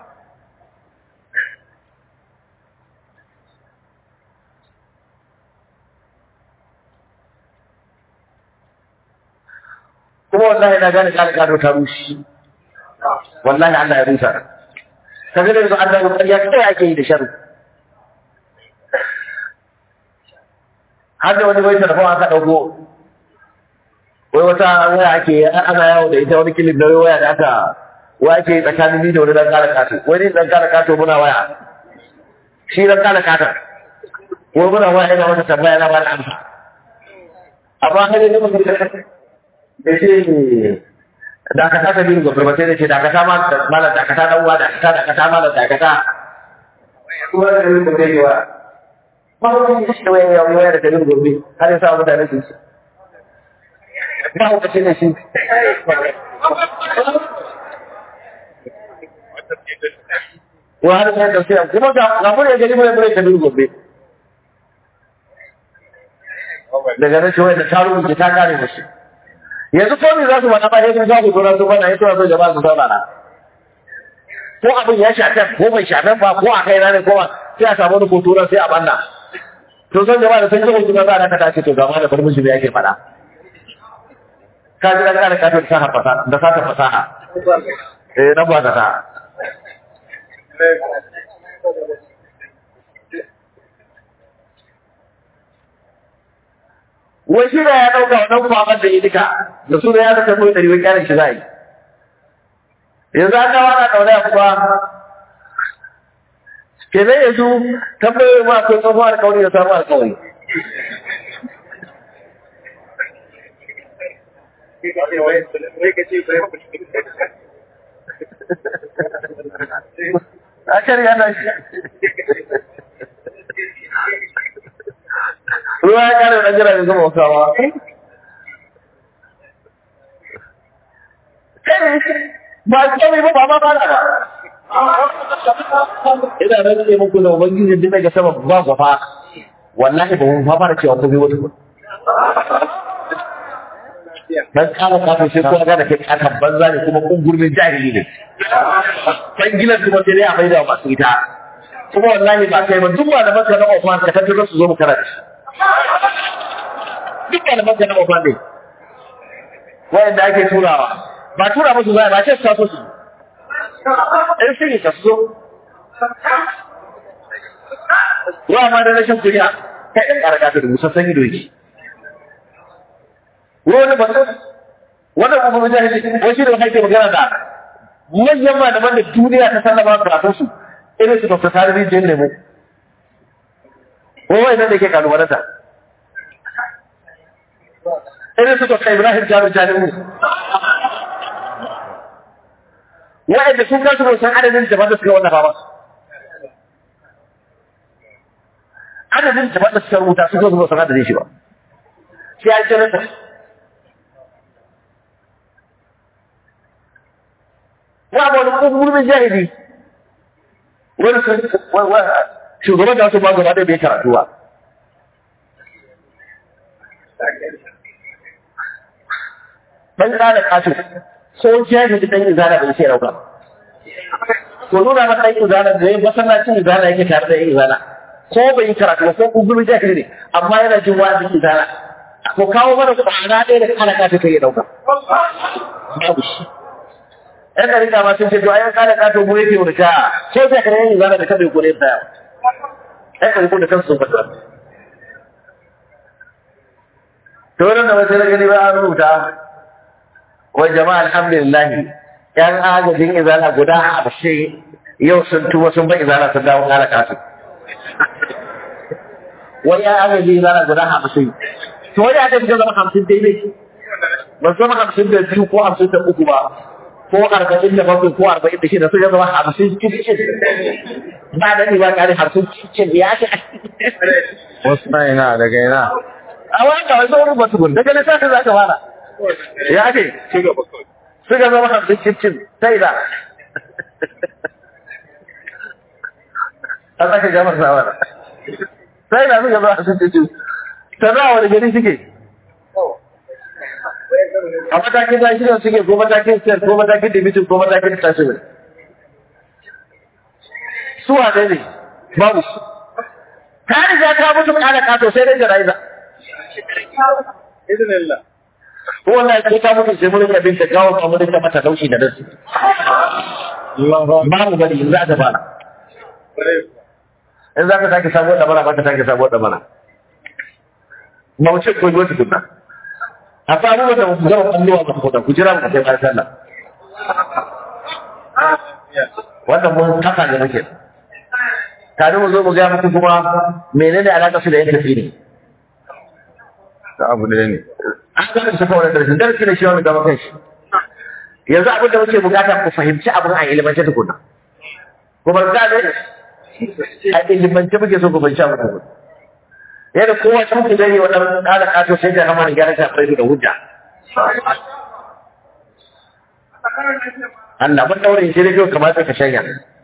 S2: kuma wallahi na gane kare kado ta rushe wallahi Allah ya rusa ka ga yanzu Allah ya ƙarya kai ake yi da sharri har da wani bai telefon aka dauko wai wata waya ake ana yawo da ita wani kilin da waya da aka waya ake tsakanin ni da wani dan kare kato wani dan kare kato muna waya shi dan kare kato ko muna waya ina wata tambaya na ba da amsa amma har yanzu mutum da ce dakata ta biyu gobe ba sai da ce dakata ma malam dakata dan uwa dakata dakata malam dakata kuma da biyu gobe ne wa ba wani shi da wani yawo ya da biyu gobe har ya sa mutane su ci ba ku ce ne shi wa har sai da sai kuma ga ga mun gari mun mun ta biyu gobe daga nan shi wai da taro ki ta kare mushi yanzu ko me za su faɗa ba sai sun sa ku dora su bana yato so jama'a su saurara ko abin ya shafe ko bai shafe ba ko a kai ne ko ba sai a samu wani kotura sai a banna to san jama'a da sun ji hukuma za a ta ce to gama da farmishi da yake faɗa ka ji daga da katon saha fasaha da sata fasaha eh nan ba ta ta wai shi da ya ɗauka wannan kwaman da ya duka da su da ya zaka mai ɗari wai kyanin shi za a yi yanzu an dawa na ɗaure a kuma ke zai yanzu tambayoyi ma akwai tsohon alkawari da samun alkawari a shari'a na shi ruwa ya kare da jira da zama wakawa ba komai ba ba ma ba ba ina nan ne muku da ubangiji din daga sama ba gwafa wallahi ba mun fara cewa ko bai wata ba dan kara kafin sai kowa da kai kakan banza ne kuma kungurmin jahili ne kan gilan kuma sai dai a maida masu ita kuma wallahi ba kai ba duk malaman ka na ofan ka tattaro su zo mu kara da shi duk malaman ka na ofan ne wanda ake turawa ba tura musu zai ba ce su taso su ɗan shi ka su zo wa ma da rashin kuriya kai ɗan ƙara ta da musassan ido yake wani ba su wannan kuma mujahidi wai shi da haike magana da manyan malaman da duniya ta sallama karatun su irin su Dr. Sani Rijiyar Lemo. Wai nan da ke kalubalanta. Irin su Dr. Ibrahim Jami'in Jami'u. Wa'anda sun kasu ba san adadin jama'a da suka wallafa ba. Adadin jama'a da suka rubuta suka zuba san adadin shi ba. Sai an janata. Wa ba wani kuma jahili wani shugaban da wasu ba gaba ɗaya bai karatu ba. Ɗan ƙara ƙato ko jahili dan izala bai sai dauka ko nuna masa dan izala da yayin masallacin izala yake tare da yin izala ko bai yi karatu ba ko gugulu jahili ne amma yana jin wa'azin izala ko kawo mana kwana ɗaya da kana ka ta kai dauka babu shi yan ɗarika ma sun ce to ayan kana ka to mu yake wani ka ko sai ka yin izala da kada ko ne ta yan ɗariko da kansu sun fata to wannan da wasu gani ba an rubuta wai jama'a alhamdulillah yan agajin izala guda hamsin yau sun tuba sun bai izala sun dawo kala kasu wai yan agajin izala guda hamsin to wai aka fita zama hamsin daidai ba zama hamsin da biyu ko hamsin da uku ba ko arba'in da bakwai ko arba'in da shida sun zama hamsin cikin ba da ba kare hamsin cikin ya ce
S1: wasu na ina daga ina
S2: a wanda wai saurin ba tukun daga lissafi za ka fara ya ce suka zama hamsin cikin sai da a tsaka gamar sawara sai da suka zama hamsin cikin ta za wani gari suke a matakin da shirin suke ko matakin siyar ko matakin dibitin ko matakin tashirin su wane ne babu su ta riga ta mutu kada kato sai dai jana'iza ko wallahi sai ka mutu sai mun ga binta gawo ka mun ga mata dauki da dasu babu bari in za ta fara in za ka take sabuwar dabara ba ka take sabuwar dabara ba wuce ko yi wata kunna a samu wata gaba kalluwa ba ku da ku jira mu kai bayan sallah wannan mun kafa ne muke tare mu zo mu ga muku kuma menene alaka su da yin tafsiri
S1: ta abu ɗaya ne
S2: an ga su kawai da darasi ne shi wani gaba kai shi yanzu abin da muke bukata ku fahimci abin a ilimance tukuna kuma ga ne a ilimance muke so ku fahimci abin tukuna yadda kowa can ku gani wadan kada kato sai da hama gyara ta fara da hujja Allah mun daure shi da kyau kamar ka shanya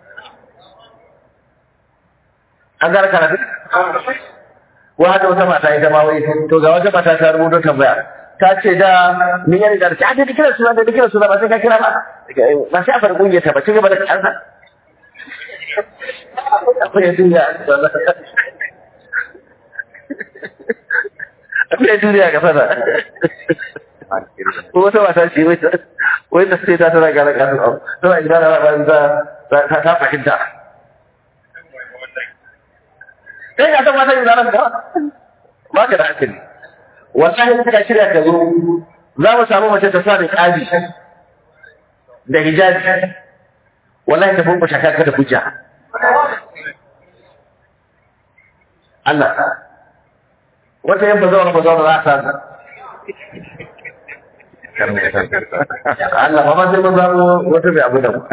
S2: an gara karatu ko hada wata mata ita ma wai to ga wata mata ta rubuto tambaya ta ce da ni ya riga ta ce kira suna da kira suna ba sai ka kira ba ba sai a fara kungiyar ta ba ci gaba da kansa akwai duniya akwai duniya ga fada ko wata mata ce wai wai da sai ta tana gara kasu tana gida da ba ta ta fahimta kai ka san mata zaran ka ba ka da hankali wallahi suka shirya ka zo za mu samu mace ta sa da kaji da hijabi wallahi ta bumba shaka ka da hujja Allah wata yan bazawar bazawar za ta Allah ba ma sai mun zamo wata mai abu da mu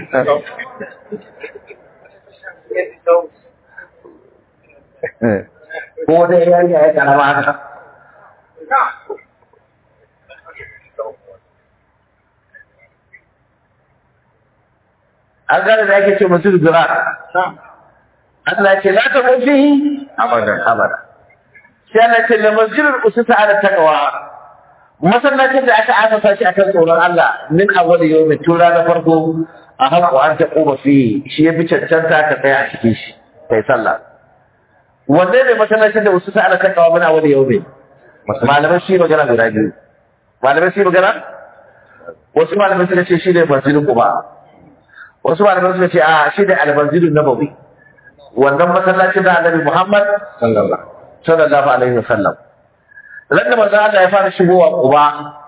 S2: ko wata yarinya ya karama haka an gane da ake ce masu zura Allah ce la ta mafi
S1: abadan
S2: abada sai Allah ce da masjidul usuta ala taqwa masallacin da aka asasa shi akan tsoron Allah min awwal yawmin tura na farko a haƙo an ta ƙoba fi shi ya fi cancanta ka tsaya a cikin shi kai sallah wanne ne masallacin da wasu sa'ala kan kawo mana wani yau ne malamai shi magana guda biyu malamai shi magana wasu malamai suka ce shi ne masjidin kuma wasu malamai suka ce a shi ne almasjidin nabawi wannan masallacin da annabi Muhammad
S1: sallallahu
S2: sallallahu alaihi wasallam ran da manzo Allah ya fara shigowa Quba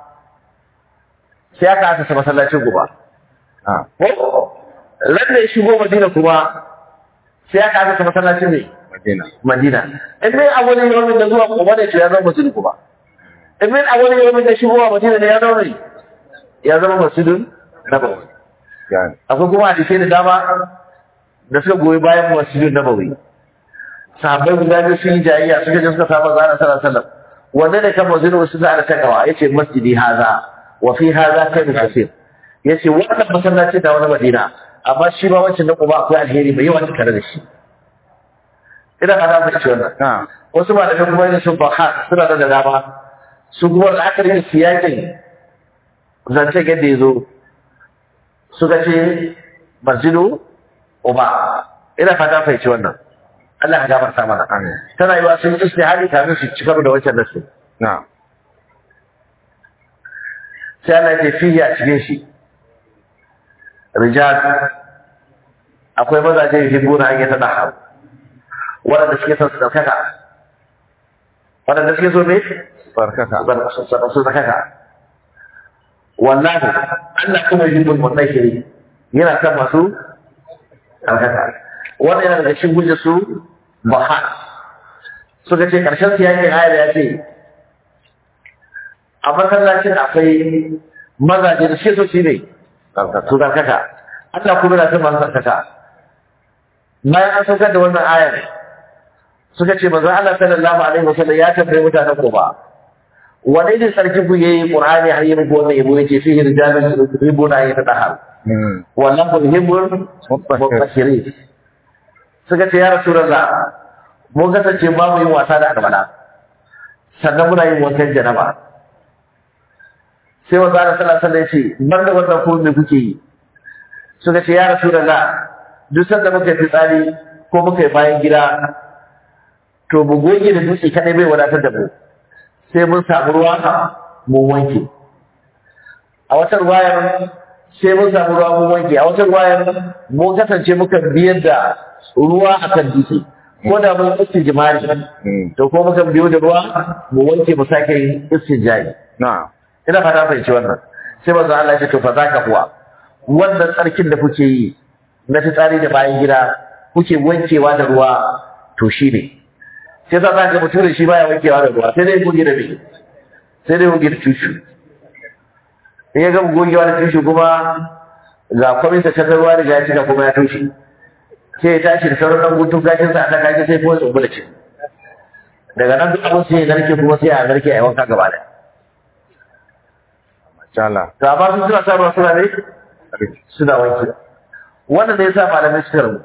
S2: sai aka asasa masallacin Quba
S1: ah
S2: ran da ya shigo Madina kuma sai aka asasa masallacin ne
S1: madina
S2: Madina in dai a wani yawon da zuwa Quba ne to ya zama masjidin Quba in dai a wani yawon da shigowa Madina ne ya zama ne ya zama masjidin Nabawi
S1: yani
S2: akwai kuma hadisai da dama da suka goyi bayan masjidin Nabawi sahabbai guda biyu sun yi jayayya suka je suka samu zana sallallahu alaihi wasallam wanda ne kan masjidin wasu da ala takawa yace masjidi haza wa fi haza kairu kasir yace wannan masallaci da wani Madina amma shi ba wancan na Quba akwai alheri mai yawa tare da shi ina ka ta ce wannan
S1: ah
S2: wasu malamai kuma yin sun faha suna da dama su kuma la'akari da siyakin zancen yadda ya zo suka ce masjidu uba ina fata fahimci wannan Allah ka gafarta mana
S1: Amin.
S2: tana yi wa sun istihari kafin su ci karo da wancan nasu
S1: Na'am.
S2: sai Allah ya ce fihi a cikin shi rijal akwai mazaje yuhibbuna an yatadahharu waɗanda suke son su ɗaukaka waɗanda suke so ne
S1: Barkaka.
S2: su ɗaukaka wallahi Allah kuma yuhibbul mutahhirin yana kan masu ɗaukaka wannan yana daga cikin hujjar su baha suka ce ƙarshen su yakin ayar ya ce a masallacin akwai mazaje da suke so shi ne
S1: Barkaka.
S2: su zarkaka Allah kuma yana son masu zarkaka bayan an saukar da wannan ayar suka ce manzo Allah sallallahu alaihi wasallam ya tambaye mutanen ko ba wani ne sarki ku yayi qur'ani har yi muku wannan yabo yace fihi rijalun yuhibbuna an yatatahharu
S1: Hmm.
S2: wallahu yuhibbul mutahhirin suka ce ya rasulullah mun kasance ba mu yin wasa da albala sannan muna yin wankan janaba sai manzo Allah sallallahu alaihi wasallam ya ce ban da wannan ko me kuke yi suka ce ya rasulullah duk sanda muka yi fitsari ko muka yi bayan gida to mu goge da dutse kadai bai wadatar da mu sai mun samu ruwa mu wanke a wata ruwayar sai mun samu ruwa mun wanke a wata ruwayar mun kasance muka biyar da ruwa akan dutse ko da mun istijmari
S1: Hmm.
S2: to ko muka biyo da ruwa mu wanke mu sake yin istijmari
S1: Na'am.
S2: ina fata fahimci wannan sai manzo Allah ya ce to fa zaka kuwa wannan tsarkin da kuke yi na fitsari da bayan gida kuke wankewa da ruwa to shi ne sai za ka ga mutum da shi baya wankewa da ruwa sai dai goge da me sai dai goge da tushu in ya gama gogewa da tushu kuma ga kwamin ta canza ruwa da ya cika kuma ya tushe sai ya tashi da sauran ɗan gutun gashin sa a kan gashi sai kuma ya tsumbula ce daga nan duk abin sai ya narke kuma sai a narke a yi wanka gaba ɗaya
S1: Mashallah.
S2: to amma sun suna sa ruwa suna ne suna wanke wannan ne yasa malamai suka rabu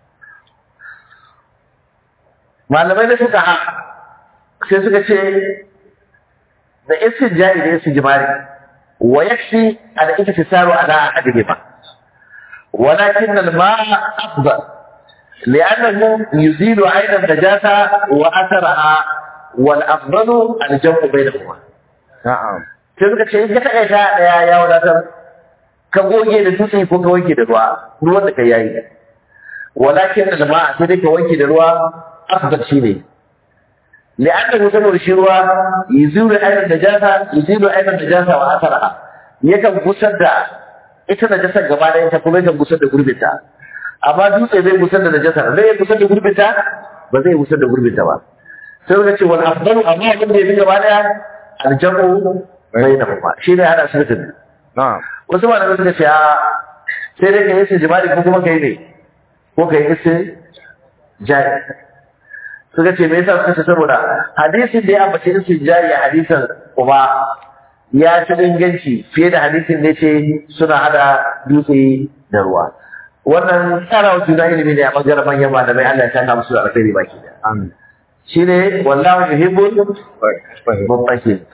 S2: malamai da suka ha sai suka ce da istijari da istijmari wa yakfi al iktisaru ala ahadihima ولكن الماء أفضل لأنه يزيل عين النجاسة وأثرها والأفضل الجمع بينهما
S1: Na'am.
S2: sai suka ce in ka taɓa ta ɗaya ya wadatar ka goge da dutse ko ka wanke da ruwa ruwan da ka yayi walakin da jama'a sai dai ka wanke da ruwa afdal shi ne li'annahu saboda shi ruwa yuzilu aynan najasa yuzilu aynan najasa wa asaraha yakan gusar da ita najasar gaba ɗaya ta kuma yakan gusar da gurbinta amma dutse zai gusar da najasar zai iya gusar da gurbinta ba zai gusar da gurbinta ba sai suka ce wal afdalu amma abin da ya fi gaba ɗaya aljamu bainahuma shi ne hada su da
S1: Na'am.
S2: wasu malamai suka ce a sai dai ka yi su jima'i ko kuma ka yi ne ko ka yi su jari suka ce me yasa suka ce saboda hadisin da ya ambace su jari a hadisin kuma ya ci inganci fiye da hadisin da ce suna hada dutse da ruwa wannan tsara wa juna ilimi ne a bangaren manyan malamai Allah ya saka musu da alkhairi baki da
S1: Amin.
S2: shine wallahu yuhibbul
S1: Fahim.
S2: mutaqin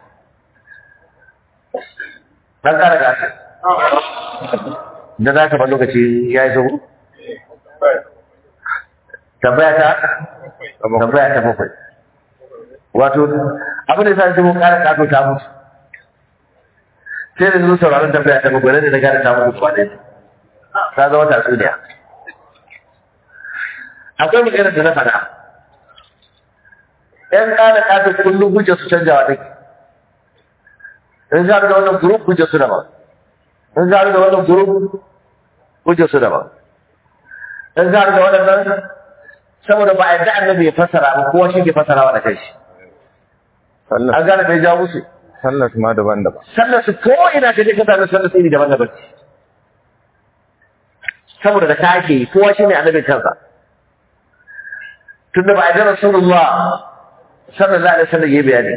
S2: dan kara gasa da za ka ba lokaci ya yi zuwa tambaya ta tambaya ta bakwai wato abin da sa shi mun kara kato ta mutu sai da zuwa sauraron tambaya ta bakwai da na gane ta mutu ba ɗaya ta zama tatsuniya akwai maganar da na faɗa ‘yan ƙana ƙasa kullum hujjar su canjawa ɗin in za da wannan group hujjar su daban in za da wannan group hujjar su daban in za da wannan saboda ba a yadda annabi ya fassara ba kowa shi ke fassarawa da kai shi
S1: Sallar.
S2: an gane bai jawo musu
S1: Sallar ma daban-daban.
S2: sallar su ko ina ka je ka sami sallar su iri daban-daban saboda da ta ake yi kowa shi ne annabin kansa tunda ba a yadda rasulullah sallallahu alaihi wasallam ya bayani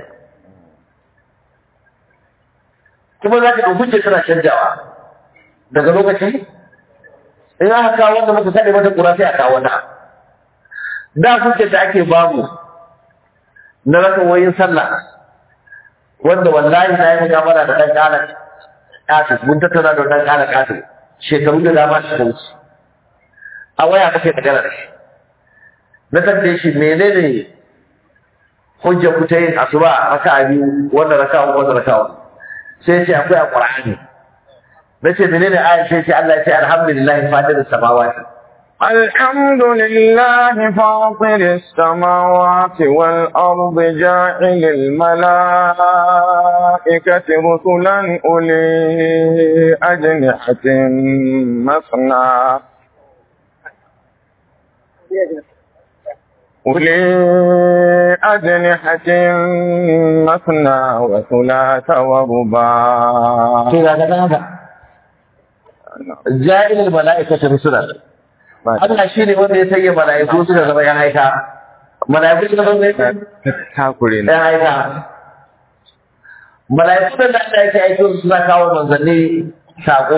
S2: kuma za ka ɗauki suna canjawa daga lokaci in aka kawo wanda muka sani mata ƙura sai a kawo wata da hujjar da ake bamu na raka wayin sallah wanda wallahi na yi mukamala da ɗan ƙalar ƙato mun tattauna da wannan ƙara ƙato shekaru da dama su wuce a waya kake magana da shi na tambaye shi menene hujja ku ta yin asuba raka biyu wannan raka uku wannan raka uku sai ya ce akwai a qur'ani na ce menene ayat sai ce Allah ya ce alhamdulillah fatir samawati
S3: الحمد لله فاطر السماوات والأرض جاعل الملائكة رسلا أولي أجنحة مثنى أولي أجنحة مثنى وثلاث ورباع
S2: to ga ga haka ja'ilul mala'ikati rusulan Allah shi ne wanda ya sanya mala'iku suka zama yan aika mala'iku suka zama yan
S1: takure ne
S2: aika mala'iku da Allah yake aiko su suna kawo manzanni sako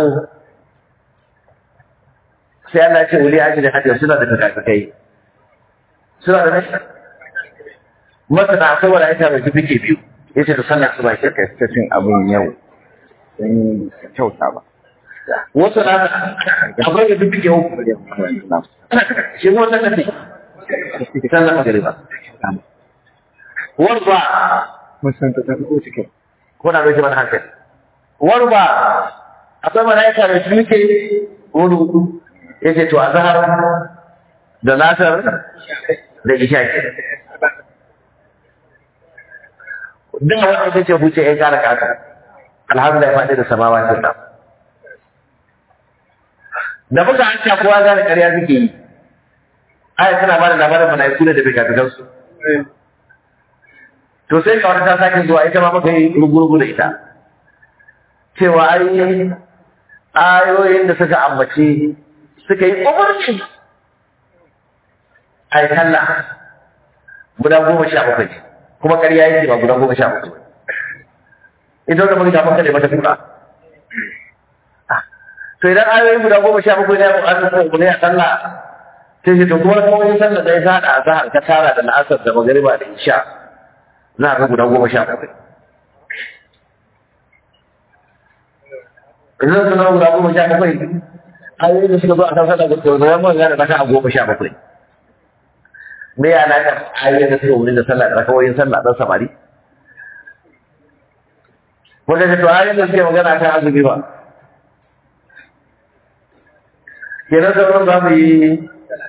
S2: sai Allah ya ce wuli aji da hajjar suna da kakakai suna da nashi masana akwai mala'ika mai fifike biyu ya ce da sallah su ba shi
S1: kai ta cin abin yau sun kyauta ba
S2: wasu na akwai da fifike uku shi kuma ta tafi sallah magariba warba
S1: mun san ta ta ko cikin
S2: kuna mai mana hankali warba akwai mala'ika mai fifike wani hudu ya ce to a zahar da nasar da isha ke duk wanda ya ce huce ya kara kaka alhamdulillah ya faɗi da samawa ce ta da muka an ta kowa gane ƙarya suke yi aya tana ba da labarin mala'iku ne da bai kafin su to sai ga wata ta sake zuwa ita ma muka yi rugurugu da ita cewa ai ayoyin da suka ambaci suka yi umarci a yi sallah guda goma sha bakwai kuma ƙarya yake ba guda goma sha bakwai ita wanda muka shafa kada mata kuka to idan ayoyi guda goma sha bakwai ne a ƙasar ko ne a sallah sai shi to kuma kuma yin sallah da ya sa da azhar ka tara da la'asar da magariba da isha za a ga guda goma sha bakwai idan su zama guda goma sha bakwai ayoyi da suka zo a kan sallah da sau zama mun gane raka a goma sha bakwai me ya na kan ayoyi da suka wuri da sallah da rakawoyin sallah dan samari wanda ta to ayoyin da suke magana kan azumi ba kenan sauran za mu yi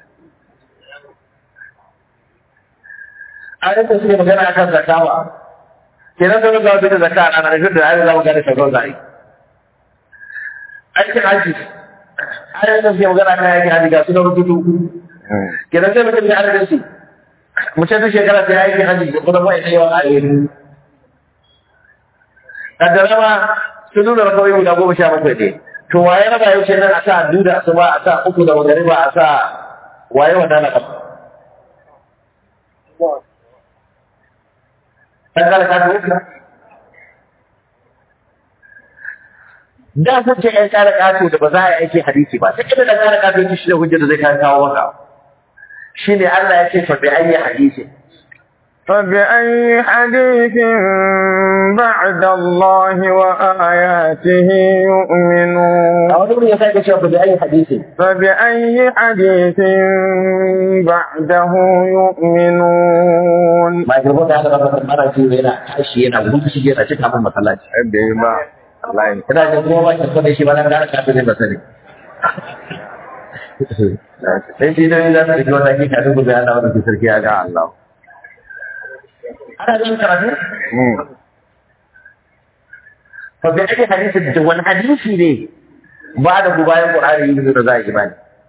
S2: ayoyin da suke magana kan zakawa kenan sauran za mu yi da zakka a ranar da ayoyin za mu gane sauran za a yi aikin haji ayoyin da suke magana kan aikin haji ga su na rubutu kenan sai mutum ya adadin su mutum duk shekara sai aikin haji da kuma mai yawan ayoyi kaddara ma sun nuna kawai guda goma sha bakwai ne to waye raba yau ce nan a sa duda su ba a sa uku da magariba a sa waye wanda na kafa ɗan kala ka tuka da sun ce ƴan kala kato da ba za a yi aiki hadisi ba sai kada ɗan kala kato ya shi da hujjar da zai kawo maka shine Allah ya ce fa bi ayyi hadisi
S3: فبأي حديث بعد الله وآياته يؤمنون
S2: a wani wurin ya sake cewa fa bi ayyi hadisi
S3: فبأي حديث بعده يؤمنون
S2: ba girbo da aka rabar mara ce yana tashi yana gudu shi yana cika min masallaci
S1: ai bai ba wallahi
S2: ina da kuma ba ki da shi ba nan da ka ne ba sani sai shi ne da su ga wani ka dubu da Allah wanda ke sarki ya ga Allah ana yin karatu
S1: mm
S2: fa bi ayyi hadisi da wani hadisi ne ba da bayan Qur'ani yin da za a yi imani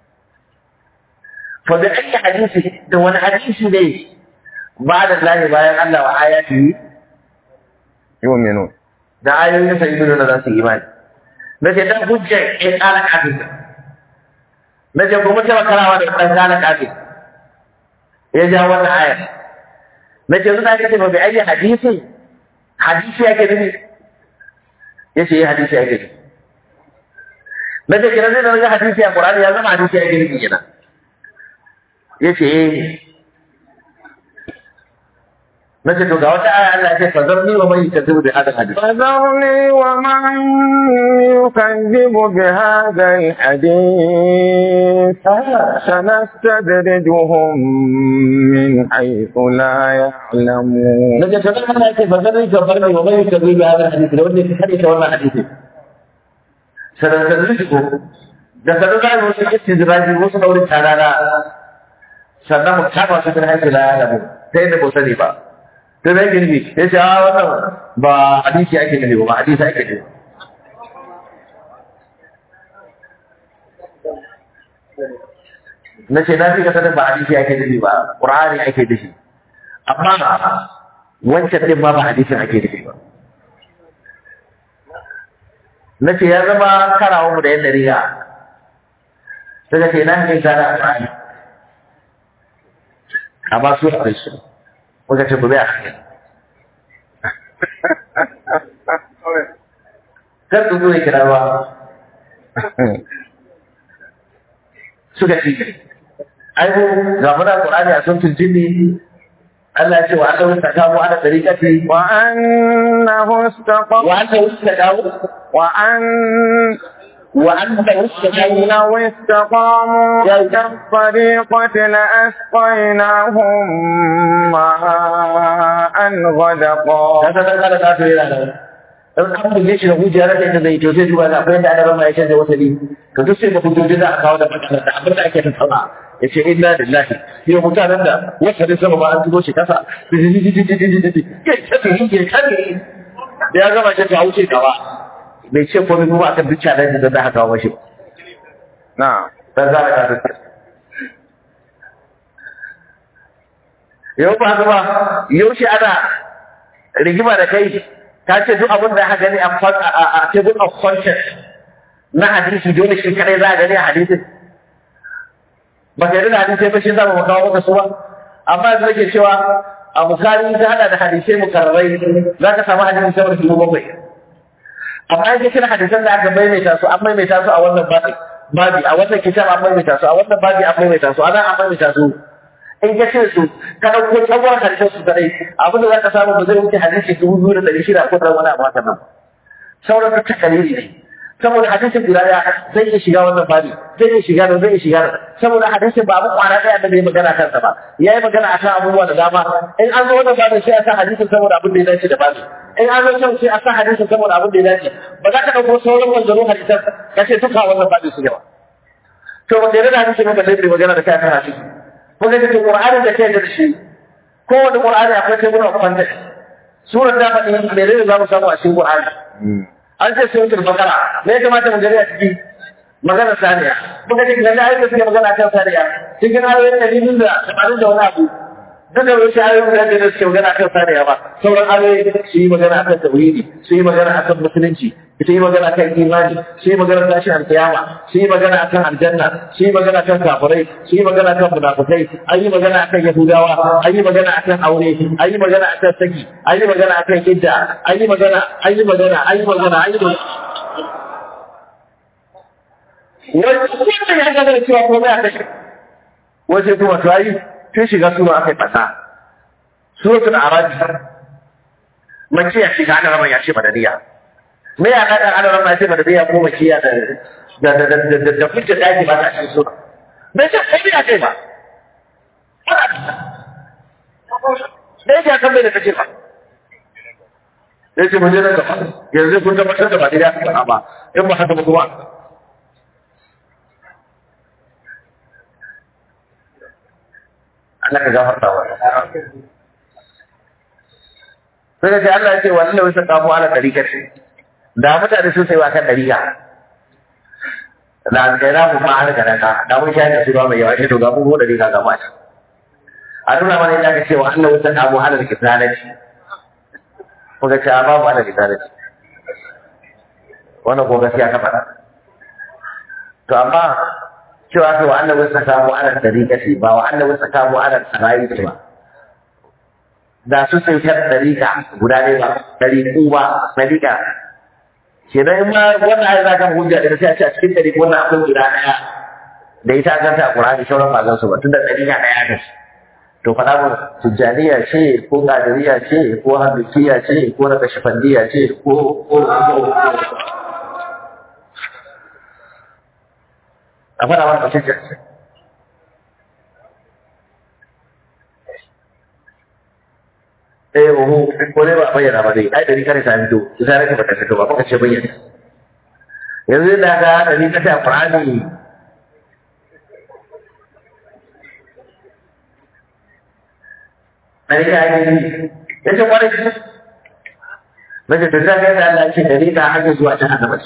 S2: fa bi ayyi hadisi da wani hadisi ne ba da Allah bayan Allah wa ayati
S1: yu'minu
S2: da ayoyin sa ibnu da za su yi imani na ce dan hujja in kala kafin na ce kuma ta karawa da dan kala kafin ya ja wannan aya na ce zuwa kace ba bi ayi hadisi hadisi yake nufi yace yi hadisi yake nufi na ce kira zai da ga hadisi a Qur'ani ya zama hadisi yake nufi kenan yace eh nace to ga wata aya Allah ya ce fazarni wa man yukazzibu bi hadha hadith
S3: فذرني ومن يكذب بهذا الحديث سنستدرجهم من حيث لا يعلمون
S2: nace to dan Allah ya ce fazarni ka farni wa man yukazzibu bi hadha hadith da wanda ya hadisi wannan hadisi sanan da rizqo da sanan da wasu istidraji wasu dauri tarara sannan mu kama su bin hankali ya alamu sai da ba sani ba sai da yake nufi ya ce a wannan ba hadisi ake nufi ba hadisi ake nufi na ce na fi ka sanin ba hadisi ake nufi ba ƙur'ani ake nufi amma wancan ɗin ma ba hadisin ake nufi ba na ce ya zama karawa mu da yan dariya sai ka ce na hanyar gane a ƙur'ani amma su akwai su muka ce gobe a hanyar kar su zo ya kira ba suka ce ai mu ga muna qur'ani a sun tuntuni Allah ya ce wa aka wuta kawo ana tariqati
S3: وأنه استقام
S2: wa aka wuta kawo
S3: وأن
S2: wa anta wuta kawo
S3: لو استقاموا على الطريقة لأسقيناهم ماء غدقا
S2: ka san kana ka to yana da in an buge shi da hujja rake da zai to sai duba da akwai da ana ya canza wasali to duk sai da hujjoji za a kawo da mutane da abin da ake tattauna ya ce inna lillahi yau mutanen da wasalin sama ba an zubo shi kasa kai ta yi ke kare da ya gama shi ta wuce gaba bai ce komai kuma akan duk challenge da za a kawo mashi ba
S3: نعم
S2: dan za a kawo yau ba haka ba yau shi ana rigima da kai ta ce duk abin da aka gani a kwan- a a- a table of conscience na hadisi dole shi kadai za a gani a hadisin ba ka yi da hadisai ba shi za mu kawo maka su ba amma yanzu nake cewa a bukari ta hada da hadisai mukarrai za ka samu hadisi sama da dubu bakwai amma in ka kira hadisan da aka maimaita su an maimaita su a wannan babi babi a wannan kitab an maimaita su a wannan babi an maimaita su a nan an maimaita su in ka ce su ka ɗauko tsawon hadisan su kadai abin da za ka samu ba zai wuce hadisi dubu biyu da ɗari shida ko da wani abu haka nan sauran duk takalili ne saboda hadisin guda ɗaya zai iya shiga wannan babi zai iya shiga nan zai iya shiga nan saboda hadisin ba abu kwana ɗaya da bai magana kansa ba ya yi magana akan abubuwa da dama in an zo wannan babin sai a sa hadisin saboda abin da ya dace da babi in an zo can sai a sa hadisin saboda abin da ya dace ba za ka ɗauko sauran wanzaro hadisan ka ce duka wannan babin su yawa to ba da hadisin ba zai magana da kai akan hadisi ko ga ce Qur'anin da kai da shi ko wani Qur'ani akwai kai gurin kwanta surar da faɗi me ne za mu samu a cikin Qur'ani an ce sai mutum bakara me ya kamata mu gani a ciki magana saniya muka ce ga ayoyin da suke magana kan saniya cikin ayoyin da biyu da tamanin da wani abu duk da wasu ayoyin da da suke magana kan saniya ba sauran ayoyi su yi magana akan tauhidi su yi magana akan musulunci su yi magana akan imani su yi magana tashin alkiyama su yi magana akan aljanna su yi magana akan kafirai su yi magana akan munafikai an yi magana akan yahudawa an yi magana akan aure an yi magana akan saki an yi magana akan idda an yi magana an yi magana an yi magana an yi magana wani kuma ya gaba da cewa komai a kashe wace kuma to ayi tun shiga suna aka yi fasa suratul arabi mace ya shiga ana rama ya ce madaniya me ya kada ana rama ya ce madaniya ko mace ya da da da da da da da hujja da ake ba ta cikin sura bai ce komai ya ce ba da yake akan bai da kace ba ya ce mu je nan gaba yanzu kun tabbatar da ba daidai aka faɗa ba in ba haka ba kuma Allah ka gafarta wa sai ka ce Allah ya ce wannan wasu kamu ala ɗarikar da mutane sun sai wa kan ɗarika da alƙaira mu ma an gana ka da mun shayar da su ruwa mai yawa shi to ga mu ɗarika ga mata a nuna mana yadda ka ce wa Allah wasu kamu ala kitanati kuka ce a babu ala kitanati wannan ko gaskiya ka faɗa to amma cewa kai wa annabi saka mu ala tariqati ba wa annabi saka mu ala sarayi ba da su sai ta tariqa guda ne ba tariqu ba tariqa kenan in ma wannan ayi zaka hujja da sai a ce a cikin tariqu wannan akwai guda daya da ita an ganta a Qur'ani sauran ba zan su ba tunda tariqa daya ta to faɗa mu tijjaniya ce ko ƙadiriya ce ko hamdikiya ce ko na kashifandiya ce ko ko a faɗa mana ce eh oho ko ne ba bayyana ba dai ai dari kare ta fito ita rake bata fito ba kuka ce bayyana yanzu da ga dari kare a Qur'ani dari ka yi yace kwarai Mace to zaka ga Allah ce dari ka hanyar zuwa ta annaba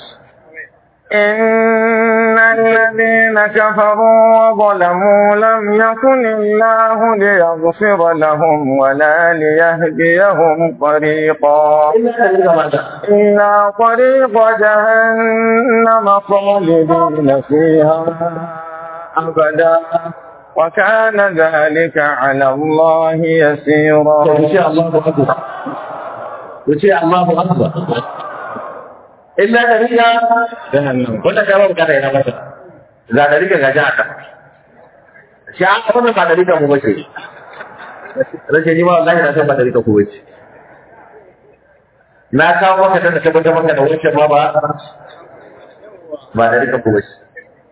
S3: إن الذين كفروا وظلموا لم يكن الله ليغفر لهم ولا ليهديهم طريقا إلا طريق جهنم خالدين فيها أبدا وكان ذلك على الله يسيرا
S2: wuce Allahu akbar wuce Allahu akbar illa da riga
S3: جهنم
S2: wanda ka ba bukata ina masa ga da riga ga jaka shi an ka ba da riga mu bace rashin ni ma wallahi na san ba da riga ku bace na kawo maka da tabbatar maka da wancan ma ba ba da riga ku bace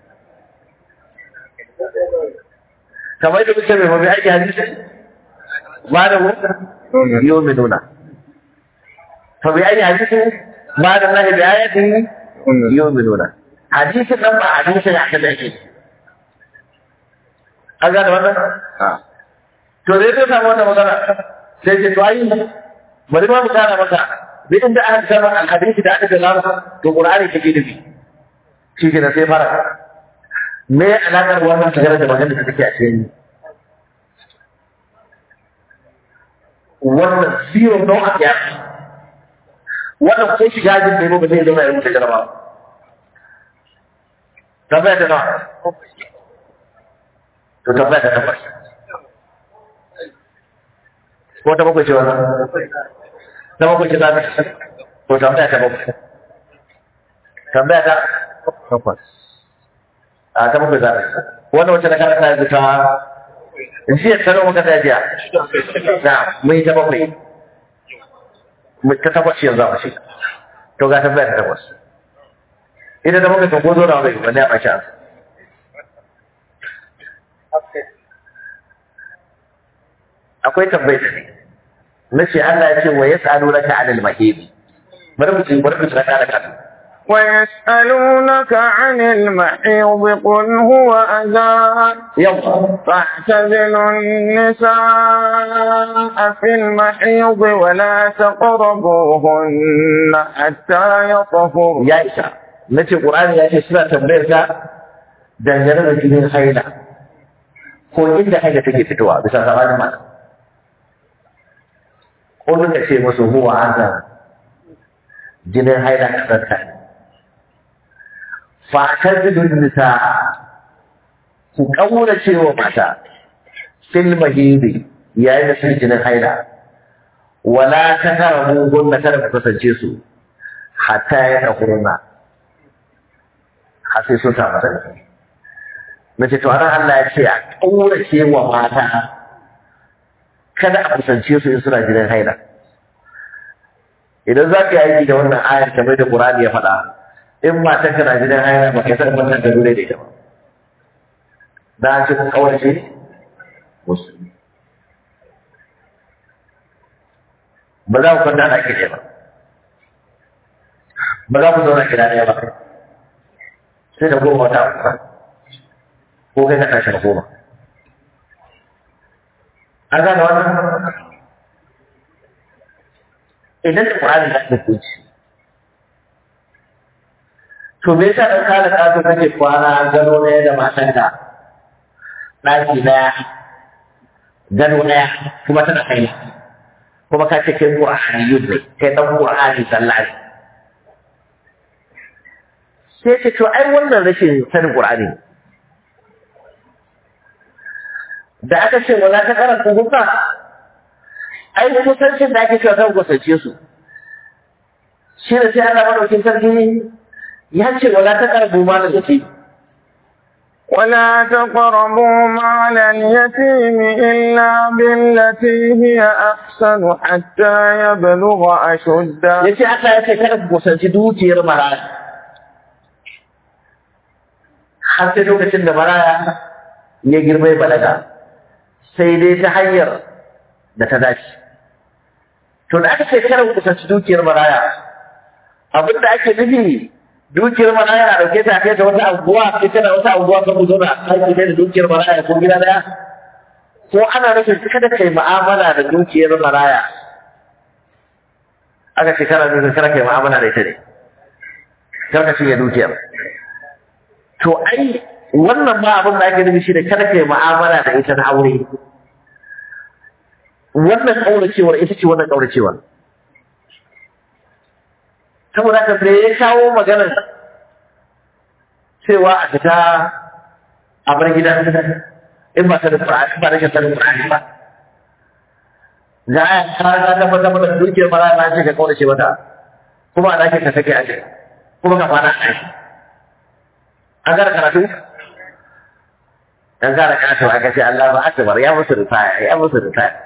S2: kamar da muke mai mabi aiki hadisi ba da mu yau mai nuna fa bi aiki hadisi ba da Allah bi ayatin yau mai nuna hadisin nan ba hadisin ya kada yake an gane wannan to dai sai samu wannan magana sai ce to ayi bari ma mu gane maka bi inda aka samu alhadisi da aka gana to qur'ani take nufi shi ke da sai fara me alaƙar wannan tagarar da magana da take a cikin wannan zero no a ya wannan ko shiga jin da ba zai zama ya rubuta jaraba tabbata da nawa to tabbata da nawa ko ta bakwai ce wannan ta bakwai ce za ta to tambaya ta bakwai tambaya ta
S3: takwas
S2: a ta bakwai za ta wannan wacce na karanta yanzu ta jiya ta nawa muka ta jiya na mun yi ta bakwai Mu- ta takwas yanzu a shi to ga tambaya ta takwas ita ta bakwai kan ko zo na wani wanda ya ɓaci an akwai tambayar da ne na ce Allah ya ce wa ya tsaro na ta'anil mahidi bari mu ci bari mu ci na kada kada
S3: ويسألونك عن المحيض قل هو أذى
S2: yau
S3: فاعتزلوا النساء في المحيض ولا تقربوهن حتى يطهرن
S2: ya isa na ce ƙur'ani ya ce suna tambayar ka dangane da jinin haila ko inda haila take fitowa bisa zamanin mata ko duka ce musu huwa azan jinin haila kasanta ne fatar bidun nisa ku ƙaura cewa mata fil mahidi yayin da sun jinin haila wala ta kara mugun na kada ku kasance su hatta ya ɗakurna har sai sun samu sarki na ce to anan Allah ya ce a ƙaurace wa mata kada a kusance su in suna jinin haila idan za ka yi aiki da wannan ayar kamar da Qur'ani ya faɗa in matan ka na jinin haila ba ka san wannan da dole da ita ba da an ce ku ƙaurace musu ba za ku kwanta da ake ne ba ba za ku zauna gida ɗaya ba sai da goma wata uku ko kai ka tashi da goma an gane wannan idan da Qur'ani da hukunci to me yasa dan kala kato kake kwana gano ne da matanka ɗaki ɗaya gano ɗaya kuma tana kai kuma ka ce kai Qur'ani yudde kai dan Qur'ani sallari sai ce to ai wannan rashin sanin Qur'ani ne da aka ce wala ta karanta hukka ai kusancin da ake cewa kan kusance su shi da sai Allah madaukin sarki ya ce wala ta karanta ma da suke
S3: ولا تقربوا مال اليتيم إلا بالتي هي أحسن حتى يبلغ أشده
S2: yace Allah ya ce kada ku kusanci dukiyar maraya har sai lokacin da maraya ya girma ya balaga sai dai ta hanyar da ta dace to da aka ce kada ku kusanci dukiyar maraya abin da ake nufi dukiyar maraya na dauke ta kai ta wata anguwa sai tana wata anguwa kan zo na aiki da dukiyar maraya ko gida daya ko ana nufin kada kai mu'amala da dukiyar maraya aka ce kana nufin kada kai mu'amala da ita ne kar ka cinye dukiyar to ai wannan ma abin da ake nufi shi da kada kai mu'amala da ita na aure wannan kauracewar ita ce wannan kauracewar saboda haka sai ya kawo maganar cewa a fita a bar gidan in ba ta da Qur'ani ba da shi sanin Qur'ani ba ga aya ta ga ta fata mata dukiyar mara na ce ka kaurace mata kuma a dake ka sake a ce kuma ka fara a an gara karatu an gara karatu aka ce Allah ba akbar ya musu rufaya ya musu rufaya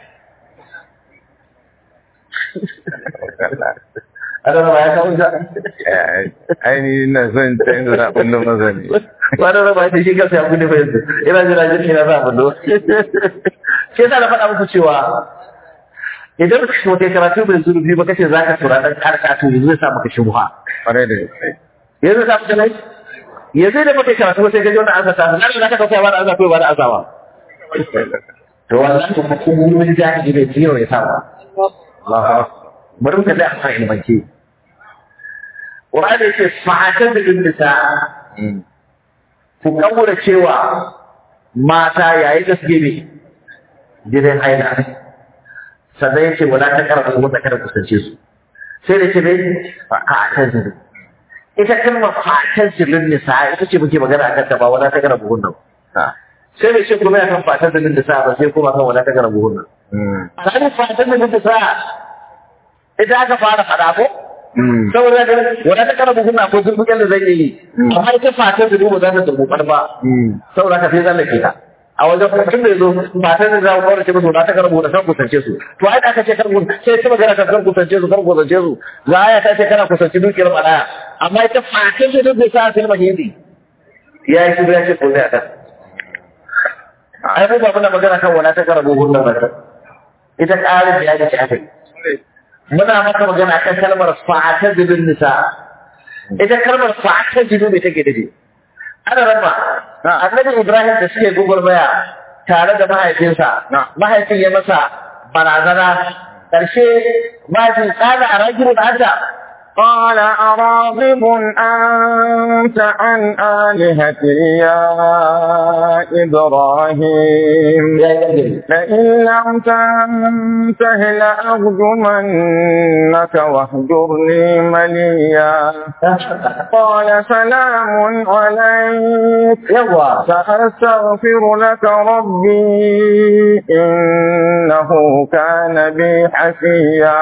S2: ana ba ya kawo ta
S1: ainihin na son canza na ɓannin maza ne
S2: wani raba ta shi kansa ya gudu fa yanzu ina jira jirgi na za a bundo shi yasa na faɗa muku cewa idan ka shi wata karatu bai zurfi ba kace za ka tura ɗan karkatu yanzu zai sa maka shubha
S1: ƙwarai da gaske
S2: yanzu zai sa maka nai yanzu da maka karatu sai ka ji wannan ansa ta nan da ka kauta ba da ansa ko ba da ansa ba to wallahi ko kuma mun jahili bai jiyo ya sa ba Allah bari mu kalli a ilmance Qur'ani yace fa'atan bil nisa ku kaura cewa mata yayin da suke bi gidan haila sannan yace wala ta karatu wata kada kusance su sai da ce bai fa'atan bil ita kalmar fa'atan bil nisa ita ce muke magana akan ta ba wala ta karatu hunnan sai da ce kuma ya kan fa'atan bil nisa ba sai kuma kan wala ta karatu hunnan a fa'atan bil nisa ita aka fara faɗa ko saboda ga wanda ta karabu kuna ko zurbukan da zai yi amma ita fatan da duba za ta dubu ba saboda ka sai zan lake ta a wajen kuma tun da yazo fatan da za ku kaurace musu da ta karabu da kan kusance su to ai aka ce kar ku sai ta magana kan kusance su kar kusance su za aya ta ce kana kusance dukiyar malaya amma ita fatan da duk sa sai mahidi ya yi ya ce ko zai aka ai mu ba muna magana kan wala ta karabu hunna ba ita ƙarin da ya ce aka yi muna maka magana kan kalmar fa'ata zubin nisa ita kalmar fa'ata zubi mai take dace ana rama annabi ibrahim da suke gugurmaya tare da mahaifinsa mahaifin ya masa barazana ƙarshe mahaifin tsada a ragibin ata
S3: قال أراغب أنت عن آلهتي يا إبراهيم لئن لم تنته لأرجمنك واهجرني مليا قال سلام عليك سأستغفر لك ربي إنه كان بي حفيا